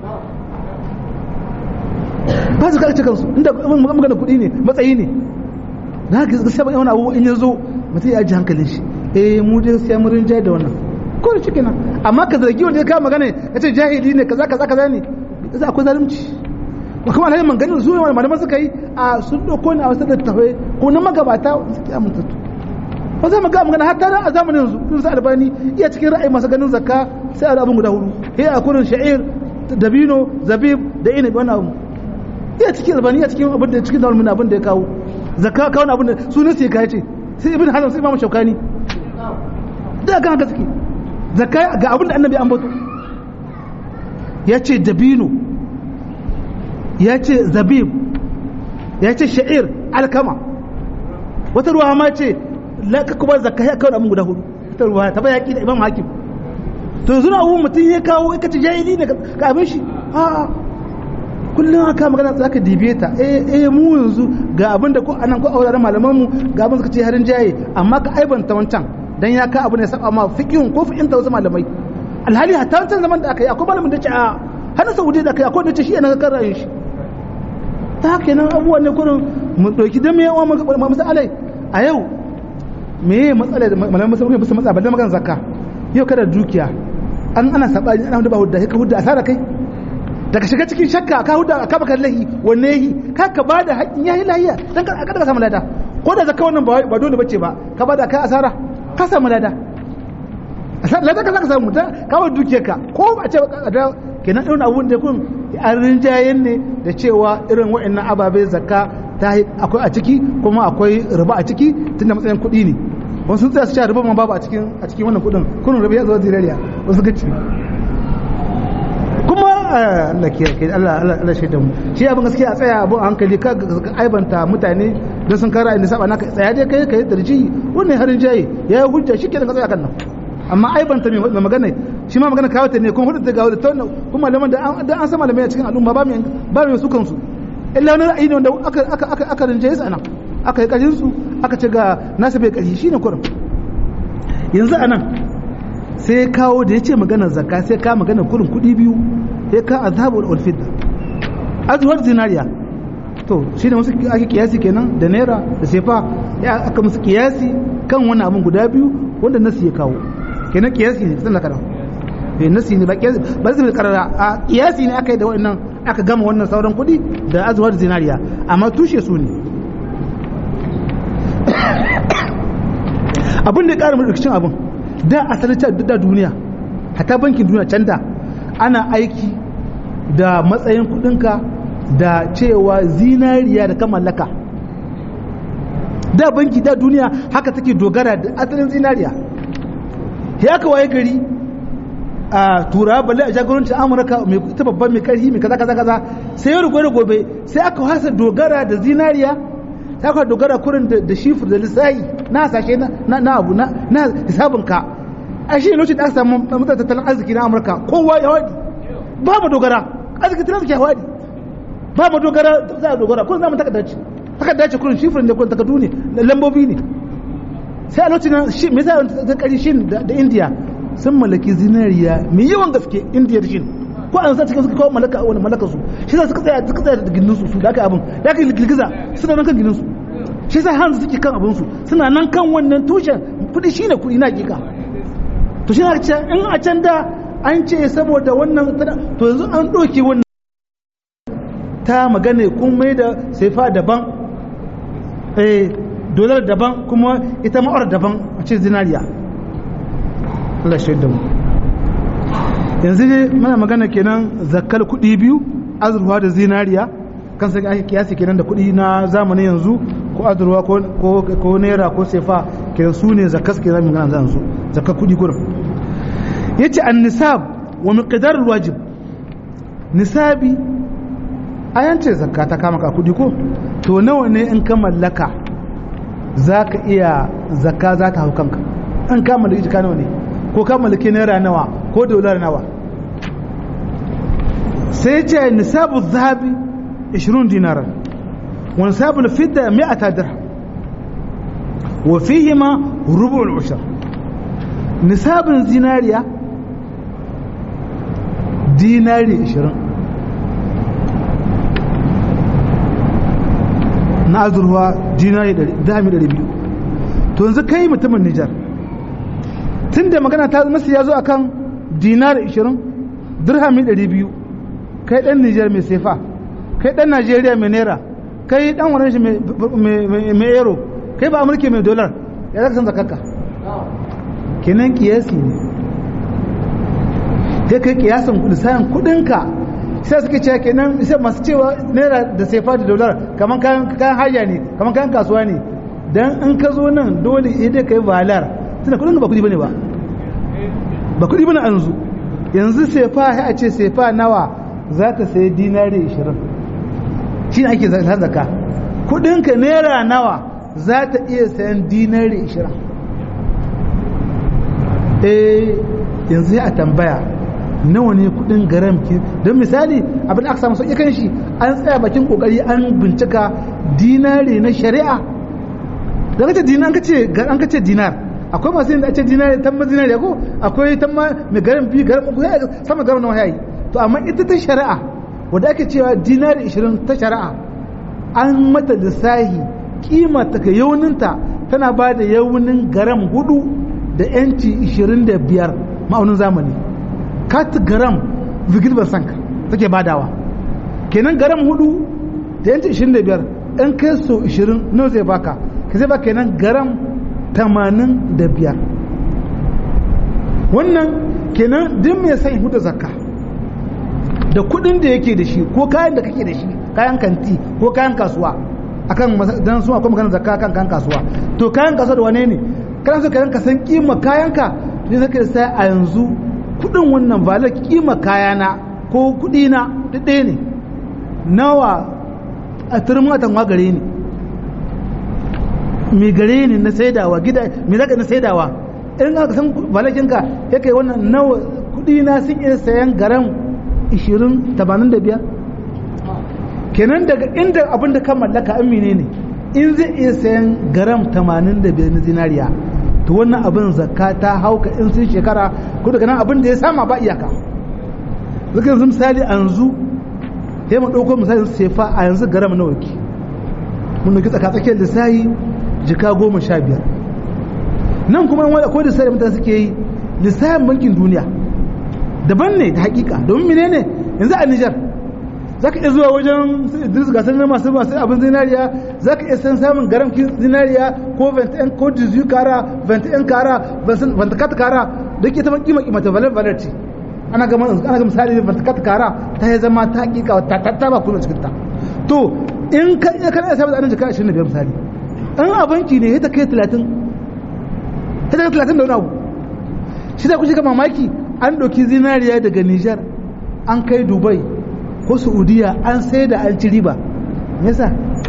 ba su karce kansu inda magana kuɗi ne matsayi ne na haka gaskiya ba wani abu in ya zo mutum ya ji hankalin shi eh mu dai sai mun rinjaye da wannan ko da cikin amma ka zargi wanda ya kawo magana ya ce jahili ne kaza kaza kaza ne yasa akwai zalunci ko kuma alhaji maganin su ne malaman suka yi a sun dauko ne a wasu littafai ko na magabata suke amintattu ba za mu ga magana hatta a zamanin yanzu irin su albani iya cikin ra'ayi masu ganin zakka sai a abin guda hudu sai a kurin sha'ir dabino zabib da inabi wannan abu iya cikin albani iya cikin abin da cikin dalmin abin da ya kawo zakka kawo abin da su ne sai kai ce sai ibn hazm sai imamu shaukani da kan haka suke zakka ga abin da annabi an bato ya ce dabino ya ce zabib ya ce sha'ir alkama wata ruwa ma ce la ka kuma zakka ya kawo abin guda hudu wata ruwa ta bayaki da imam hakim to yanzu na abubuwan mutum ya kawo ika ci jahili ne ka abin shi a'a kullum aka magana za ka dibe ta eh eh mu yanzu ga abin da ko anan ko auraren malaman mu ga abin suka ce harin jaye amma ka aibanta wancan dan ya ka abu ne saba ma fiqhun ko fiqhin ta wasu malamai alhali hatta wancan zaman da aka yi akwai malamin da ce a hana saudi da aka yi akwai da ce shi yana kan ra'ayin shi ta haka nan abubuwan ne kurin mu ɗauki dan me yawa masalai a yau me ye matsala da malamin musulmi bisa matsa balle magana zakka yau kada dukiya an ana sabani ana da ba hudda ka hudda asara kai daga shiga cikin shakka ka hudda ka baka lahi wanne yi ka ka bada haƙin yayi lahiya dan ka kada ka samu lada ko da zakka wannan ba dole bace ba ka bada kai asara ka samu lada lada ka zaka samu ta kawo dukiyarka ko ba ce da kenan irin abun da kun an rinjayen ne da cewa irin waɗannan ababe zakka ta akwai a ciki kuma akwai riba a ciki tunda matsayin kuɗi ne wasu sun tsaya su ci riba ma babu a cikin a cikin wannan kuɗin kunun riba ya zo zinariya wasu gaci kuma Allah ke ke Allah Allah Allah shaida mu shi abin gaskiya a tsaya abun hankali ka aibanta mutane don sun kara inda saba naka tsaya dai kai kai darji wannan harin jayi ya yi hujja shi kenan ka tsaya kan nan amma aibanta mai magana shi ma magana kawo ta ne kuma hudu ta gawo da ta kuma malaman da an san malamai a cikin al'umma ba mai ba mai su kansu illa wani ra'ayi ne wanda aka aka aka aka rinjaye su anan aka yi karin su aka ce ga nasa bai kari shine kurin yanzu anan sai kawo da yace magana zakka sai ka magana kurin kudi biyu sai ka azhabul wal fidda azwar zinariya to shine wasu ake kiyasi kenan da naira da sefa ya aka musu kiyasi kan wani abun guda biyu wanda nasu ya kawo kenan kiyasi ne sannan kana eh nasi ne ba kiyasi ba zai karara a kiyasi ne aka yi da wannan aka gama wannan sauran kuɗi da azuwar zinariya amma tushe su ne abin da ya ƙara rikicin abin da asalin da duniya hata bankin duniya can da ana aiki da matsayin kuɗinka da cewa zinariya da kan mallaka da banki da duniya haka take dogara da asalin zinariya ya aka waye gari a tura balle a jagorancin amurka mai ta babban mai karfi mai kaza kaza kaza sai yau gobe gobe sai aka hasa dogara da zinariya sai aka dogara kurin da shifir da lissahi na hasashe na abu na hisabin ka a shi lokacin da aka samu mutan tattalin arziki na amurka kowa ya wadi ba mu dogara arziki tattalin arziki ya wadi ba mu dogara za a dogara kurin zamu takarda ce takarda ce kurin shifir ne kurin takardu ne lambobi ne sai a lokacin me yasa ta kari shin da indiya sun mallaki zinariya mai yawan gaske indiya da shi ko an sa cikin suka kawo mallaka wani mallaka su shi za suka tsaya suka tsaya da gindin su da aka abin da aka girgiza suna nan kan gindin su shi sa hanzu suke kan abin su suna nan kan wannan tushen kudi shine kudi na hakika to shi na ce in a can da an ce saboda wannan to yanzu an doke wannan ta magana kun mai da saifa daban eh dolar daban kuma ita ma'ar daban a ce zinariya Allah shaida mu yanzu ne mana magana kenan zakkar kuɗi biyu azurfa da zinariya kan sai ake kiyasi kenan da kuɗi na zamanin yanzu ko azurfa ko naira ko sefa kenan su ne zakkas ke zamu gana yanzu zakkar kuɗi kurin yace an nisab wa miqdar wajib nisabi ayan ce zakka ta kama ka kuɗi ko to nawa ne in ka mallaka zaka iya zakka za ta hau kanka an kama da ijika nawa ne ko ka mallaki naira nawa ko dolar nawa sai ce nisabu zahabi 20 dinaran wa nisabu fidda 100 dirham wa fihima rubu al-ushr nisabin zinariya dinari 20 na azurwa dinari 200 to yanzu kai mutumin Nijar tun da magana ta nasu ya zo a kan dinar 20 dirhami 200 kai dan nijar mai sefa kai dan najeriya mai naira kai dan wani shi mai euro kai ba amurke mai dolar ya zaka san zakarka kenan kiyasi ne sai kai kiyasan lissayin kudinka sai suka ce kenan sai masu cewa naira da sefa da dolar kamar kayan haya ne kamar kayan kasuwa ne dan in ka zo nan dole idan kai valar tunda kudin ba kudi bane ba ba kudi bane yanzu yanzu sefa sai a ce sefa nawa za ta sayi dinari 20 shi ake zaka kudinka naira nawa za ta iya sayan dinari 20 eh yanzu a tambaya nawa ne kudin garam ki don misali abin aka samu sauƙi kan shi an tsaya bakin kokari an bincika dinare na shari'a da kace dinar an kace an kace dinar akwai masu yin da ce dinare tamma dinare ko akwai tamma mai garam bi garam ko sama garam nawa yayi to amma ita ta shari'a wanda ake cewa dinari 20 ta shari'a an mata lissahi kima ta ka yauninta tana ba da yaunin garam hudu da yanci 25 ma'aunin zamani kat garam vigil sanka take badawa kenan garam hudu da yanci 25 in kai so 20 nawa zai baka ka zai baka kenan garam 85 wannan kenan duk mai sai hudu zakka da kudin da yake da shi ko kayan da kake da shi kayan kanti ko kayan kasuwa akan dan su akwai maganar zakka kan kayan kasuwa to kayan kasuwa da wane ne kana so kayan ka san kima kayan ka to sai ka sai a yanzu kudin wannan valar kima kayana ko kudi na duk ɗaya ne nawa a turmin watan wa gare ni me gare ni na saidawa gida me zaka na saidawa in aka san valakin ka yake wannan nawa kudi na sun iya sayan garan 20 85 kenan daga inda abin da ka mallaka an ne in zai iya sayan garam 85 na zinariya to wannan abin zakka ta hauka in sun shekara ko daga nan abin da ya sama ba iyaka zaka yanzu misali a yanzu sai mu ɗauko misali sefa a yanzu garam nawa ki mun nuki tsaka tsakiyar lissahi jika goma sha biyar nan kuma wani akwai lissahi mutane suke yi lissahin bankin duniya daban ne da hakika domin menene yanzu a Nijar za ka iya zuwa wajen Idris gasar na masu masu abin zinariya za ka iya san samun garamkin zinariya ko 21 ko 18 kara 21 kara 24 kara da ke ta kima kima ta valar valar ce ana ga ana ga misali 24 kara ta yi zama ta hakika ta ta ba kuma cikin ta to in ka iya kana samun anan jika 25 misali an a banki ne ta kai 30 ta kai 30 da wani abu shi da kuke ga mamaki an ɗauki zinariya daga Nijar an kai Dubai ko Saudiya an sai da an ci riba yasa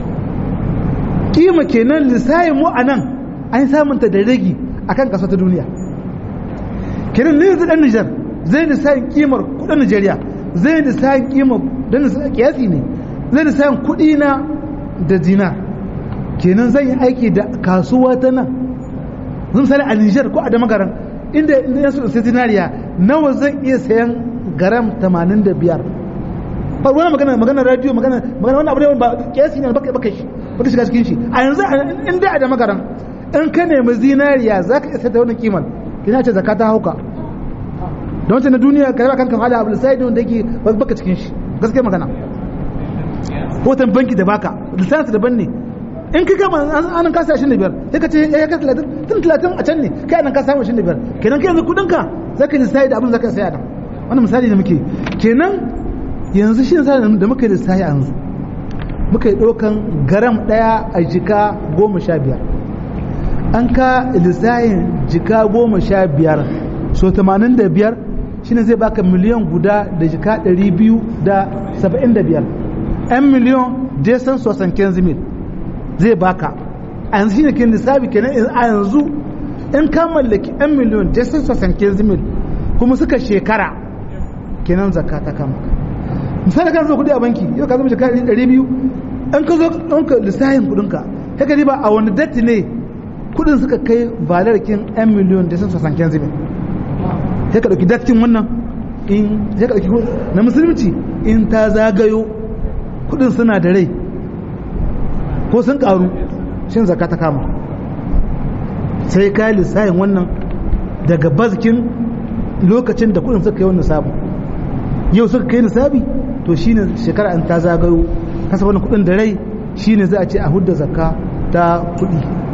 kima kenan lissayin mu a nan an samunta da ragi akan kasa ta duniya kenan ne yanzu dan Nijar zai lissayin kimar kudin Nijeriya zai lissayin kimar dan kiyasi ne zai lissayin kudi na da dinar kenan zan yi aiki da kasuwa ta nan zan misali a Nijar ko a Damagaran inda inda yasu sai dinariya nawa zan iya sayan garam 85 ba wani magana magana radio magana magana wannan abu ne ba kiyasi ne baka baka shi baka shiga cikin shi a yanzu inda a da magaran in ka nemi zinariya zaka iya sayar da wannan kiman kina ce zakata hauka don wancan na duniya ka raba kanka hala abu sai da wanda yake baka cikin shi gaskiya magana hoton banki da baka lissafi daban ne in ka kama an kasa 25 sai ka ce ya ka 30 tun 30 a can ne kai nan ka samu 25 kenan kai yanzu kudin ka zaka lissafi da abin zaka saya da wannan misali ne muke kenan yanzu shi misali da muka yi lissafi yanzu muka yi ɗaukan garam ɗaya a jika goma sha biyar an ka lissafin jika goma sha biyar so 85 shine zai baka miliyan guda da jika 275 'yan miliyan jason sosan kenzimil zai baka a yanzu shine ke lissafi kenan a yanzu in ka mallaki 'yan miliyan jason sosan kenzimil kuma suka shekara kenan zakka ta kama misali kan zo kudi a banki yau ka zama jika 200 in ka zo ɗanka lissafin kudinka ta ka ba a wani datti ne kudin suka kai valarkin 'yan miliyan jason sosan kenzimil sai ka ɗauki dattin wannan in sai ka ɗauki na musulunci in ta zagayo kudin suna da rai ko sun ƙaru shin zaka ta kama sai ka yi lissahin wannan daga bazkin lokacin da kudin suka yi wannan sabu yau suka kai nisabi to shine shekara in ta zagayo kasa wannan kudin da rai shine za a ce a hudda zakka ta kudi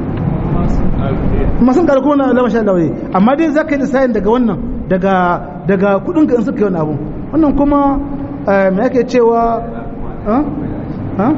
masu ƙaru kuma na lamashin lawaye amma dai za ka yi lissahin daga wannan daga daga kudin ka in suka yi wani abu wannan kuma me ake cewa ha ha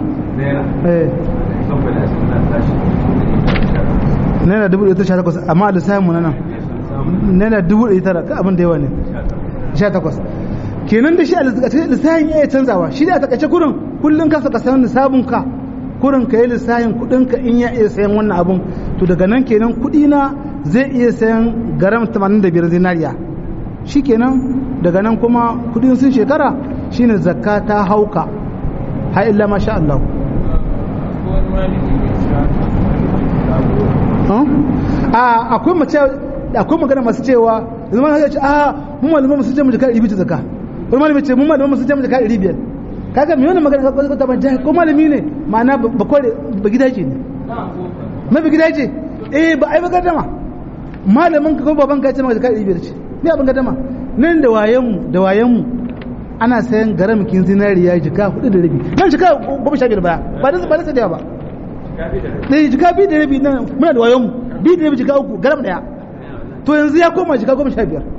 naira dubu ɗaya ta sha takwas amma a lissafin mu na nan naira dubu ɗaya tara ka abin da yawa ne sha takwas kenan da shi a lissafin ya canzawa shi da a takaice kurin kullum ka saka sayan lissafin ka kurin ka yi lissafin kuɗin ka in ya iya sayan wannan abun to daga nan kenan kuɗi na zai iya sayan garam 85 zinariya shikenan daga nan kuma kudin sun shekara shine zakka ta hauka ha illa masha Allah a akwai mace akwai magana masu cewa zama ya ce a mun malaman musu ce mu jaka 200 zakka wani malami ce mun malaman musu ce mu jaka 500 kaga me wannan magana ka ta ban ko malami ne ma'ana ba kore ba gidaje ne ma ba gidaje eh ba ai ba gadama malamin ka ko baban ka ce maka jaka 500 ce me abin gadama nan da wayen mu da wayen mu ana sayan garam kin zinariya jika hudu da rabi nan jika goma sha biyar baya ba da ba da sadiya ba ne jika biyu da rabi nan muna da wayen mu biyu da rabi jika uku garam daya to yanzu ya koma jika goma sha biyar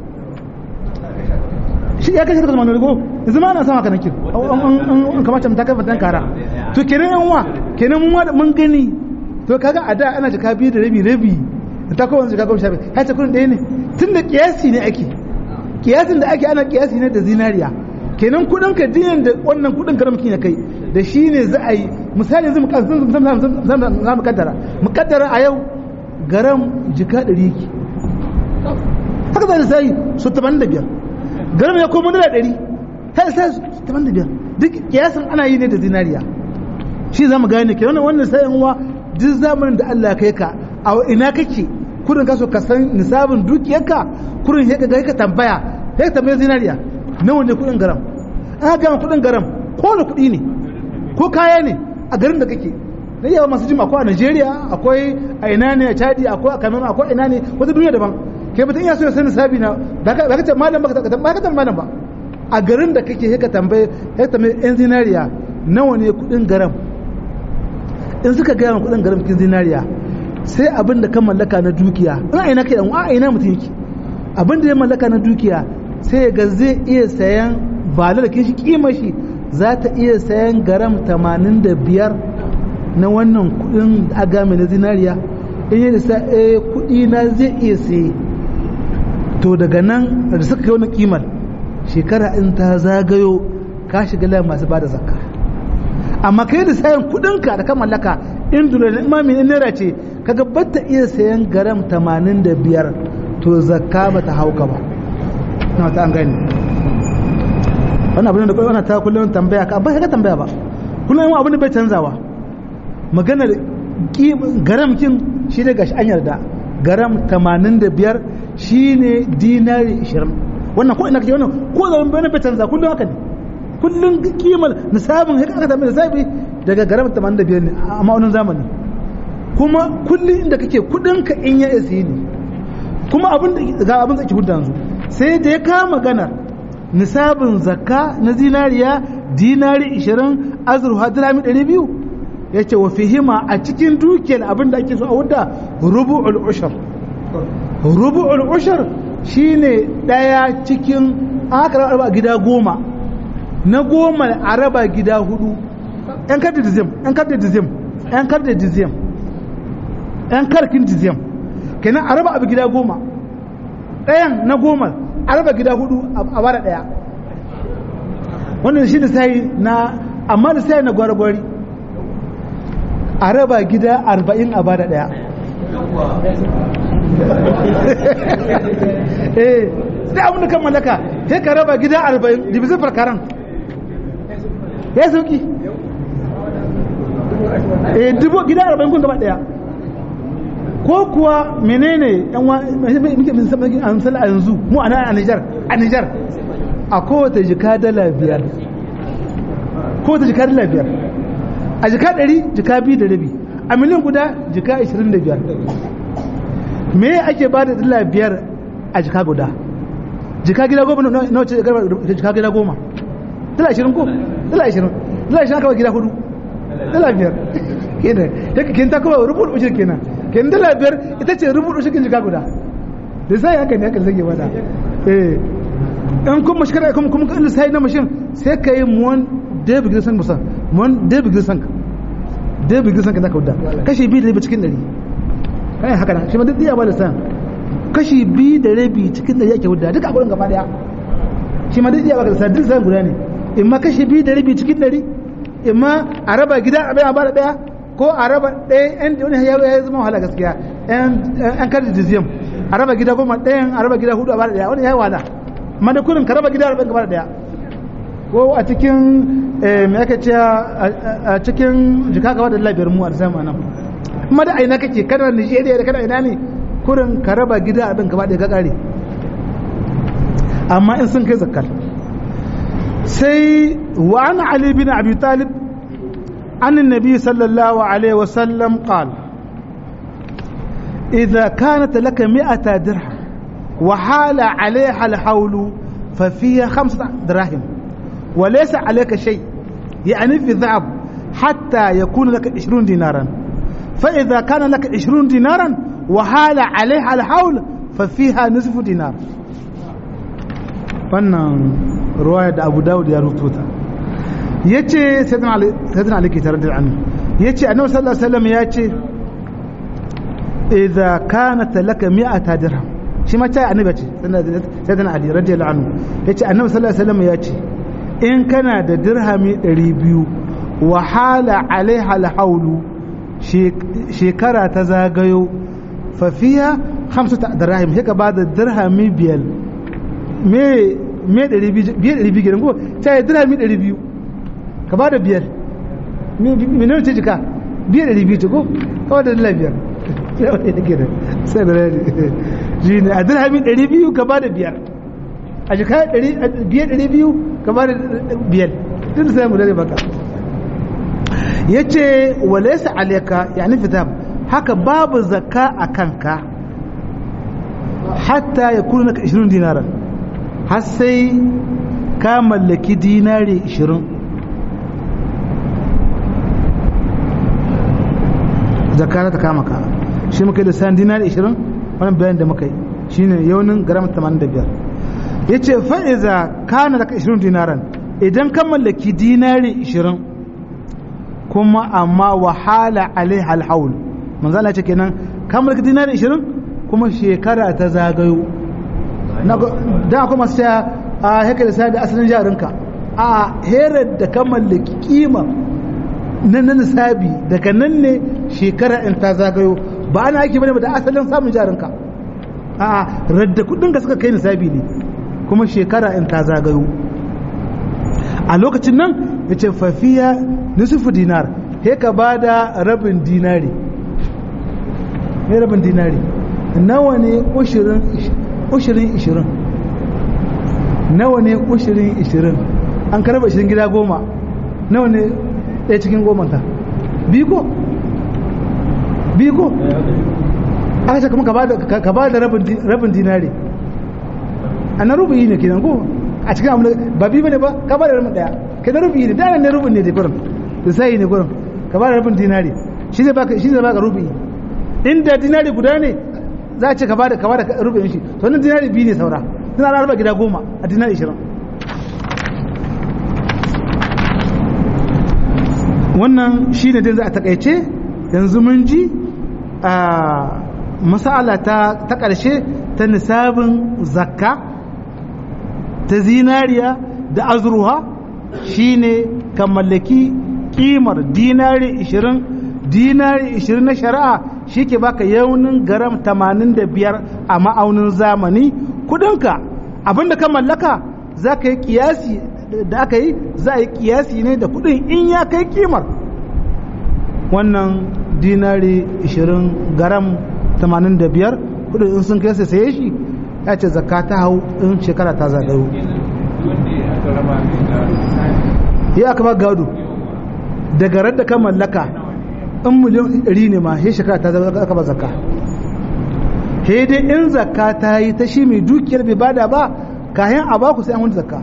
shi ya kashe kalmar rigo yanzu ma ana sama ka nakir an kamata mu taka fatan kara to kenan yan wa kenan mun mun gani to kaga a da ana jika biyu da rabi rabi ta kowa jika goma sha biyar ya ce kudin ɗaya ne tun da kiyasi ne ake kiyasin da ake ana kiyasi ne da zinariya kenan kudin ka diyan da wannan kudin karamki ya kai da shi ne za a yi misali yanzu za mu kaddara mu kaddara a yau garam jika ɗari yake haka za sai su taban da biyar garam ya koma dala ɗari sai sai su taban da biyar duk kiyasin ana yi ne da zinariya shi za mu gane ke wannan wannan sayan wa duk zamanin da Allah kai ka a ina kake kudin ka so ka san nisabin dukiyarka kudin ya ga ka tambaya ya tambaya zinariya nawa ne kudin garam an gama kudin garam ko da kudi ne ko kaya ne a garin da kake na yawa masu jima akwai a Najeriya akwai a ina ne a Chadi akwai a Cameroon akwai ina ne wata duniya daban kai mutum ya so ya sani sabi na ba ka ce malam ba ka tambaye malam ba a garin da kake ka tambaye ya tambaye yan zinariya nawa ne kudin garam in suka gaya ma kudin garam kin zinariya sai abin da ka mallaka na dukiya in a ina kai a ina mutum yake abin da ya mallaka na dukiya sai ga zai iya sayan balar da shi kima shi za ta iya sayan garam 85 na wannan kudin agami na zinariya in yi da eh kudi na zai iya saye to daga nan da suka kai wani kimar shekara in ta zagayo ka shiga layin masu bada zakka amma kai da sayan kudinka da ka mallaka in dole na imami in naira ce kaga bata iya sayan garam 85 to zakka bata hauka ba na ta an gani wannan abin da kai wannan ta kullum tambaya ka ba ka tambaya ba kullum abin da bai canzawa magana garam kin shi ne gashi an yarda garam 85 shine dinari 20 wannan ko ina kace wannan ko zaman bai bai canza kullum haka ne kullum kimar nisabin haka aka tambaye nisabi daga garam 85 ne a ma'aunin zamani kuma kullum inda kake kudin ka in ya isi ne kuma abin da ga abin da ke hudda yanzu sai da ya kama magana nisabin zakka na zinariya dinari 20 azurfa dirami 200 yace wa fihima a cikin dukiyar abin da ake so a hudda rubu'ul ushar rubu'ul ushar shine daya cikin aka raba gida goma na goma a raba gida hudu yan kar da dizim yan kar da dizim yan kar da dizim yan karkin dizim kenan a raba abu gida goma ɗayan na goma a raba gida hudu a bara ɗaya wannan shi da sai na amma da sai na gwargwari a raba gida arba'in a bara ɗaya eh sai abin da kan mallaka sai ka raba gida arba'in dibisin farkaran ya sauki eh dubu gida arba'in kun gaba ɗaya ko kuwa menene yan wa muke min sabon an sala yanzu mu ana a Niger a Niger a kowace jika dala biyar kowace jika dala biyar a jika ɗari jika biyu da rabi a miliyan guda jika ashirin da biyar me ake ba da dala biyar a jika guda jika gida goma na wace jika gida goma dala ashirin ko dala ashirin dala ashirin kawai gida hudu dala biyar kenan yake kin ta kawai rubutu ushir kenan kin dala biyar ita ce rubutu ushir jika guda da sai haka ne haka zage wada eh in kun mashkara kuma kuma kan sai na mashin sai ka yi muwan david gilson musan muwan david gilson david gilson ka zaka wuda kashi biyu da rabi cikin dari kai haka nan shi ma duk iya ba da san kashi biyu da rabi cikin dari yake wuda duka abun gaba daya shi ma duk iya ba da san duk san guda ne in ma kashi biyu da rabi cikin dari in ma a raba gida a bayan ba da daya ko a raba ɗaya yan da wani ya ya zama wahala gaskiya yan kar jiziyam a raba gida goma ɗayan a raba gida hudu a bada ɗaya wani ya yi wala amma da kurin ka raba gida arba'in ka bada ɗaya ko a cikin me aka ce a cikin jika ka bada labiyar mu a zama nan kuma da aina kake kana Nigeria da kana ina ne kurin ka raba gida arba'in ka bada ɗaya ka ƙare amma in sun kai zakkar sai wa an Ali bin Abi Talib عن النبي صلى الله عليه وسلم قال إذا كانت لك مئة درهم وحال عليها الحول ففيها خمسة دراهم وليس عليك شيء يعني في ذهب حتى يكون لك عشرون دينارا فإذا كان لك عشرون دينارا وحال عليها الحول ففيها نصف دينار فنن رواية أبو داود يا رتوتا yace sayyidina ali ke tare da annu yace annabi sallallahu alaihi wasallam yace idza kanat laka mi'ata dirham shi ma ta annabi ce sayyidina ali radiyallahu anhu yace annabi sallallahu alaihi wasallam yace in kana da dirhami 200 wa hala alaiha alhaulu shekara ta zagayo fa fiha khamsata dirham haka ba da dirhami biyar me me 200 biyar 200 gidan ko ta dirhami 200 ka ba da biyar miliyan ce jika biyar da ribi ko kawai da dala biyar sai da rari shi ne a dirhami ɗari biyu ka ba da biyar a jika biyar ɗari biyu ka ba da biyar duk da sai mu dare baka ya ce walaisa aleka ya nufi ta haka babu zakka a kanka hatta ya kuna naka 20 dinaran har sai ka mallaki dinari 20 zakka ta kama ka shi muka yi da san dinari 20 wannan bayan da muka yi shine yaunin gram 85 yace fa iza kana laka 20 dinaran idan ka mallaki dinari 20 kuma amma wahala alaiha alhaul manzo Allah ce kenan ka mallaki dinari 20 kuma shekara ta zagayo da akwai masu cewa a haka da sai da asalin jarinka a herar da ka mallaki kima na na nisabi daga nan ne shekara in ta zagayo ba ana ake bane da asalin samun jarinka a radda kudin ka suka kai nisabi ne kuma shekara in ta zagayo a lokacin nan ya ce fafiya nisufu dinar he ka ba da rabin dinari ne rabin dinari nawa ne ushirin ishirin nawa ne ushirin ishirin an karaba ishirin gida goma nawa ne ɗaya cikin gomanta biko biko aka ce kuma ka ba da rabin dinari a na rubuyi ne kenan ko a cikin abu ba bi bane ba ka ba da rabin daya kai na rubuyi ne da ne rubin ne da gurin da sai ne gurin ka ba da rabin dinari shi zai baka shi zai baka rubuyi inda dinari guda ne za a ce ka ba da ka ba da rubuyin shi to wannan dinari biyu ne saura suna rarraba gida goma a dinari ishirin wannan shi ne dai za a takaice yanzu mun ji a masala ta ƙarshe ta nisabin zakka ta zinariya da azurwa shi ne ka mallaki kimar dinari 20 dinari 20 na shari'a shi ke baka yaunin garam 85 a ma'aunin zamani kudinka abinda ka mallaka za ka yi kiyasi da aka yi za a yi kiyasi ne da kudin in ya kai kimar wannan dinari 20 garam 85 kudin in sun kai sai saye shi ya ce zakka ta hau in shekara ta zagayo ya aka ba gado daga radda ka mallaka in miliyan 100 ne ma sai shekara ta zagayo aka ba zakka sai dai in zakka ta yi ta shi mai dukiyar bai bada ba kayan a baku sai an wani zakka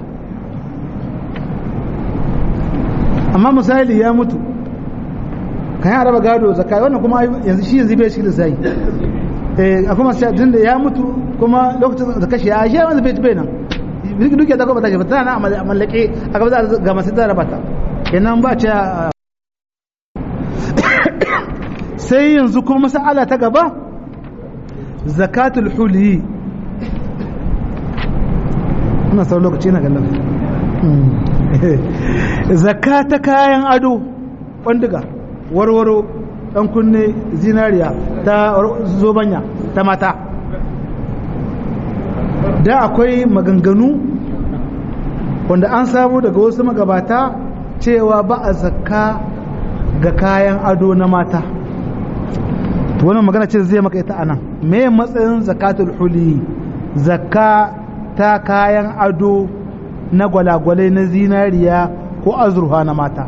amma misali ya mutu kayan araba gado zakka wannan kuma yanzu shi yanzu bai cikin sai eh akwai masu tun da ya mutu kuma lokacin da kashe ya shi wanda bai bai nan duk ya zaka ba ta ba tana a mallake a gaba za ga masu da rabata kenan ba ce sai yanzu kuma masala ta gaba zakatul huli ina sau lokaci na gallon zakka ta kayan ado kwandiga warwaro dan kunne zinariya ta zobanya ta mata da akwai maganganu wanda an samu daga wasu magabata cewa ba a zakka ga kayan ado na mata wannan magana ce zai maka ita anan me matsayin zakatul huli zakka ta kayan ado na gwalagwalai na zinariya ko azurfa na mata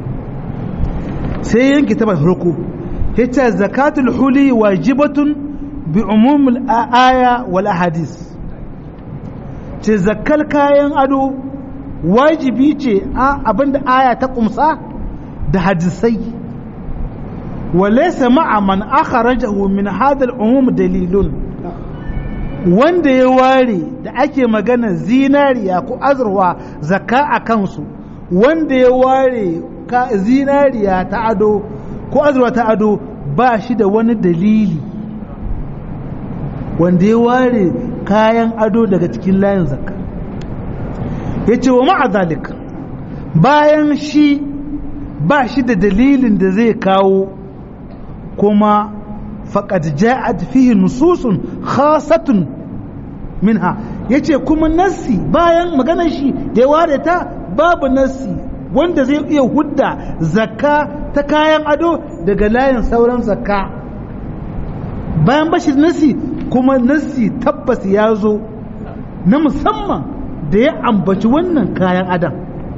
sai yanki ta farko yace zakatul huli wajibatun bi umumul aya wal ahadis ce zakkal kayan ado wajibi ce abinda aya ta kumsa da hadisai walaysa ma'a man akhrajahu min hadha al-umum dalilun wanda ya ware da ake magana zinariya ko azurwa zakka a kansu wanda ya ware zinariya ta ado ko azurwa ta ado ba shi da wani dalili wanda ya ware kayan ado daga cikin layin zakka ya ce wa ma'azalik bayan shi ba shi da dalilin da zai kawo kuma faƙad ja'at fihi nususun khasatun minha yace kuma nassi bayan maganar shi da ya ware ta babu nassi wanda zai iya hudda zakka ta kayan ado daga layin sauran zakka bayan bashi nassi kuma nassi tabbas ya zo na musamman da ya ambaci wannan kayan adam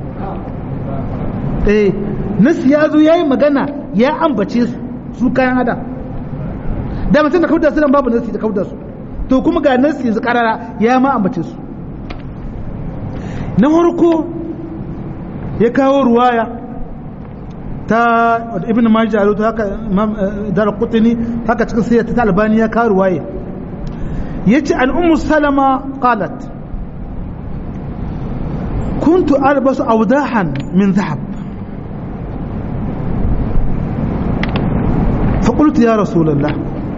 eh nassi ya zo ya yi magana ya ambace su su kayan adam da mutum da kauda su nan babu nasi da kauda su to kuma ga nasi yanzu karara ya ma ambace su na farko ya kawo ruwaya ta ibn majah ta haka imam dar qutni haka cikin sayyid ta albani ya kawo ruwaya yace an ummu salama qalat كنت ألبس أوداحا من ذهب فقلت يا رسول الله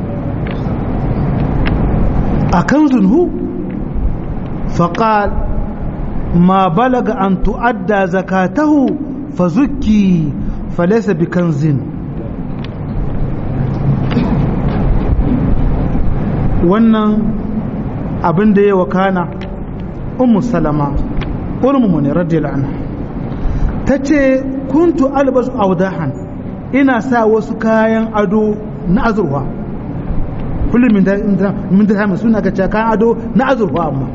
أكنز هو فقال ما بلغ أن تؤدى زكاته فزكي فليس بكنز wannan abin da ya wakana ummu salama urmu ne radiyallahu anha tace kuntu albasu awdahan ina sa wasu kayan ado na azurfa kullum min dirham suna ga kayan ado na azurfa amma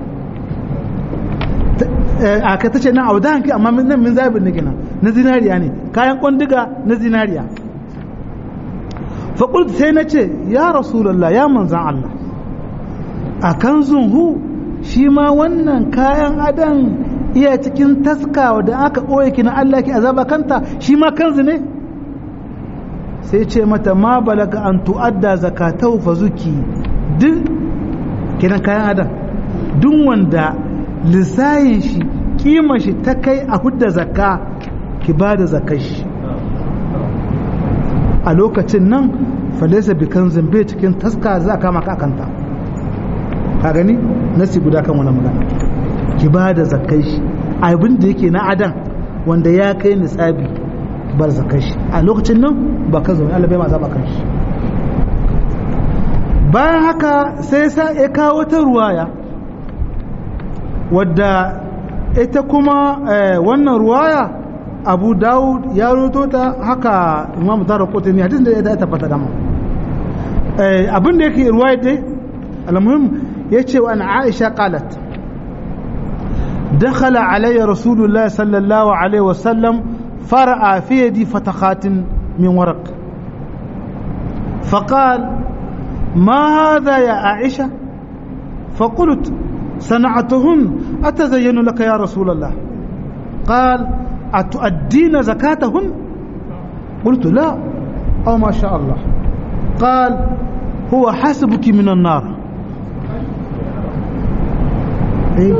a ka tace na auda hanki amma nan min zabin nake nan na zinariya ne kayan kwandiga na zinariya faƙult sai na ce ya rasulallah ya manzan Allah a kan zunhu shi ma wannan kayan adan iya cikin taska da aka ɓoye ki na Allah ki azaba kanta shi ma kanzu ne sai ce mata ma balaga an tu'adda zakatau fa zuki duk kenan kayan adam duk wanda lissayin shi kima shi ta kai a hudda zakka ki ba da zakar shi a lokacin nan falesa bikan zambe cikin taska za a kama ka kanta ka gani nasi guda kan wani magana ki ba da zakar shi abin da yake na adam wanda ya kai nisabi bar zakar shi a lokacin nan ba ka zaune Allah bai ma zaba kan shi bayan haka sai sa ya kawo ta ruwaya wadda ita kuma wannan ruwaya abu dawud ya roto ta haka imam tara kotuni hadisin da ya tabbata dama abin da yake ruwaya dai almuhim ya ce wa an aisha qalat دخل علي رسول الله صلى الله عليه وسلم فرأى في يدي فتخات من ورق فقال ما هذا يا عائشة فقلت صنعتهن أتزين لك يا رسول الله قال أتؤدين زكاتهن قلت لا أو ما شاء الله قال هو حسبك من النار إيه؟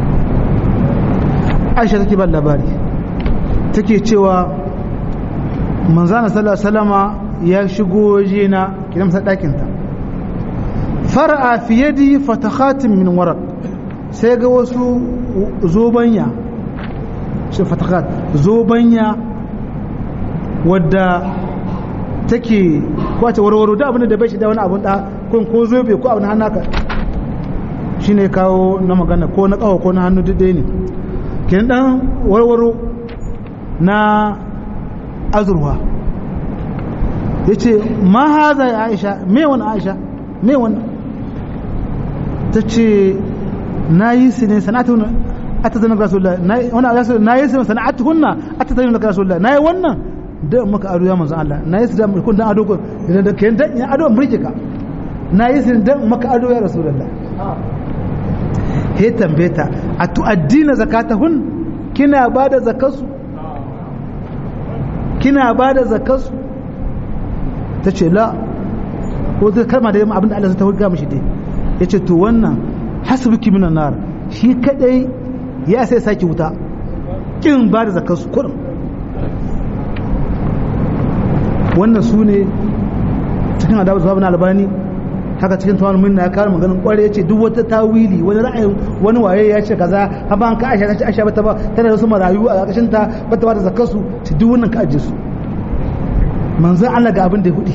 عائشة تكي باللباري take cewa manzana sallallahu salama ya shigo wajena kidan masa ɗakinta fara'a fi yadi fatakhatin min warak sai ga wasu zobanya shi fatakhat zobanya wadda take kwace warwaro da abin da bai shi da wani abun da kun ko zobe ko abin hannu haka shine kawo na magana ko na kawo ko na hannu duk ne kin dan warwaro na azurwa yace ma haza ya Aisha me wani Aisha me wani tace nayi su ne sanatun atazana rasulullah nayi wannan rasul nayi su sanatuhunna atazana rasulullah nayi wannan da maka ado ya manzo Allah nayi su da kun dan ado ko idan da kayan dan ado murke ka nayi su dan maka ado ya rasulullah he tambeta a tu'addina zakatahun kina bada zakasu kina bada zakasu tace la ko zai kalma da abinda Allah ta hurga mishi dai yace to wannan hasbuki minan nar shi kadai ya sai saki wuta kin bada zakasu kurum wannan su ne cikin adabu sahabin albani haka cikin tawar minna ya kawo maganin kware ya ce duk wata tawili wani ra'ayin wani waye ya ce kaza haba an ka aisha ta ce aisha bata ba tana da su marayu a ƙarƙashin ta bata ba da zakar su ta duk wannan ka ajiye su manzon Allah ga abin da ya hudi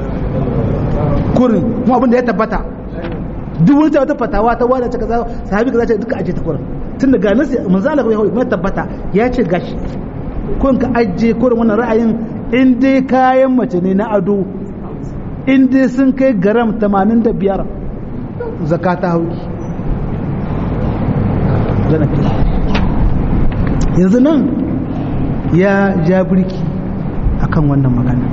kurin kuma abin da ya tabbata duk wani wata fatawa ta wada ce kaza sahabi kaza ce duka ajiye ta kurin tun da ga nasi manzon Allah ya hudi kuma tabbata ya ce gashi kun ka ajiye kurin wannan ra'ayin in dai kayan mace ne na ado in dai sun kai garam 85 zakata hauki yanzu nan ya ja birki akan wannan magana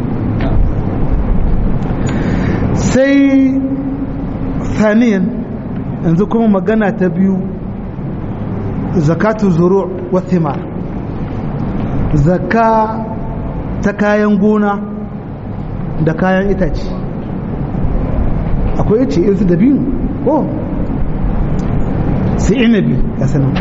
sai saniyan yanzu kuma magana ta biyu zakatu zuru wa thimar zakka ta kayan gona da kayan itace akwai ice irin su dabino ko su inabi ga sanan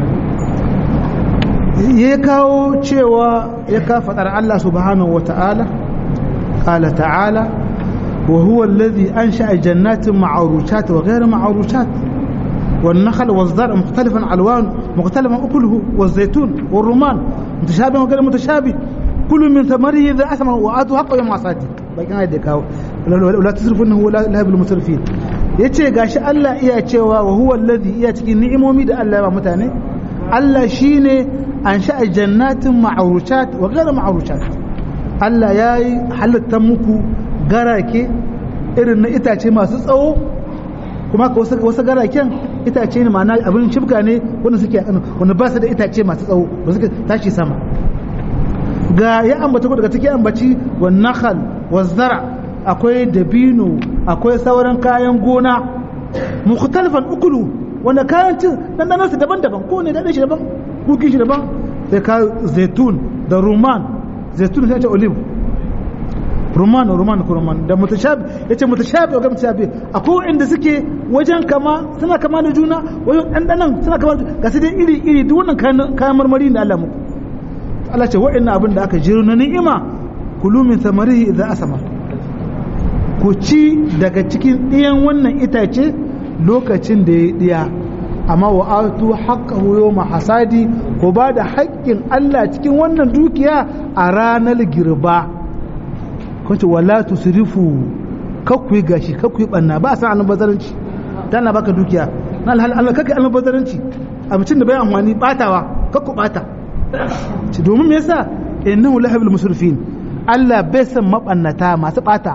ya kawo cewa ya ka faɗar Allah subhanahu wa ta'ala ƙala ta'ala wa huwa alladhi ansha'a jannatin ma'arushat wa ghayra ma'arushat والنخل والزرع مختلفا الوان مختلفا اكله والزيتون والرمان متشابه وغير متشابه كل من ثمره اذا اثمر واتوا حقه يوم حصاده bakin ayat da kawo la tusrifu innahu la yahibbul musrifin yace gashi Allah iya cewa wa huwa alladhi iya cikin ni'imomi da Allah ya ba mutane Allah shine an sha'a jannatin ma'rushat wa ghayr ma'rushat Allah yayi halatta muku garake irin na itace masu tsawo kuma ka wasu garaken itace ne ma'ana abin shibga ne wanda suke wanda ba su da itace masu tsawo ba suke tashi sama ga ya ambaci ko daga cikin ambaci wa nakhal wa zara akwai dabino akwai sauran kayan gona mukhtalifan ukulu wanda kayan cin dandanan su daban-daban ko ne dadan shi daban kuki shi daban sai ka zaitun da ruman zaitun sai ce olive ruman ruman ko ruman da mutashabi yace mutashabi ga mutashabi akwai inda suke wajen kama suna kama da juna wajen dandanan suna kama ga su dai iri iri duk wannan kayan marmari da Allah muku Allah ce wa'annan abin da aka jiro na ni'ima kulu min samarihi idza asama ku ci daga cikin ɗiyan wannan itace lokacin da ya ɗiya amma wa atu haqqahu yawma hasadi ko ba da haƙƙin Allah cikin wannan dukiya a ranar girba kace wala tusrifu kakku gashi kakku banna ba san albazaranci dan na baka dukiya na Allah kake albazaranci abincin da bai amfani batawa kakku bata ci domin me yasa innahu lahabul musrifin Allah bai san mabannata masu bata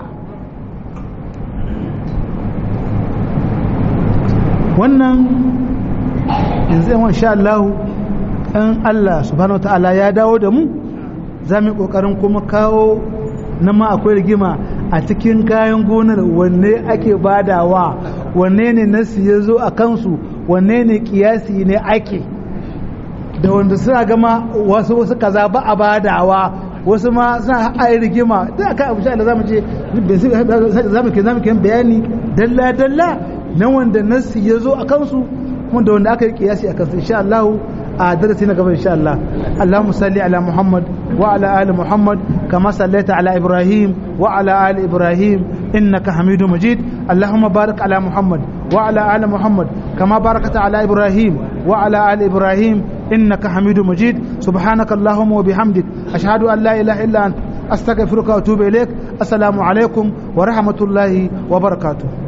wannan yanzu yawan sha Allah in Allah subhanahu ta'ala ya dawo da mu za mu yi kokarin kuma kawo na ma akwai rigima a cikin kayan gonar wanne ake badawa wanne ne nasi ya zo a kansu wanne ne kiyasi ne ake da wanda suna gama wasu wasu kaza ba a badawa wasu ma suna a rigima da aka abu sha zamu je zamu ke zamu ke bayani dalla dalla na wanda nasi ya zo a kansu kuma da wanda aka yi kiyasi a kansu insha Allah a darasi na gaba insha Allah Allahumma salli ala Muhammad wa ala ali Muhammad kama sallaita ala Ibrahim wa ala ali Ibrahim innaka Hamidum Majid Allahumma barik ala Muhammad wa ala ali Muhammad kama barakta ala Ibrahim wa ala ali Ibrahim innaka Hamidum Majid subhanaka Allahumma wa bihamdik ashhadu an la ilaha illa anta astaghfiruka wa atubu ilaik assalamu alaikum wa rahmatullahi wa barakatuh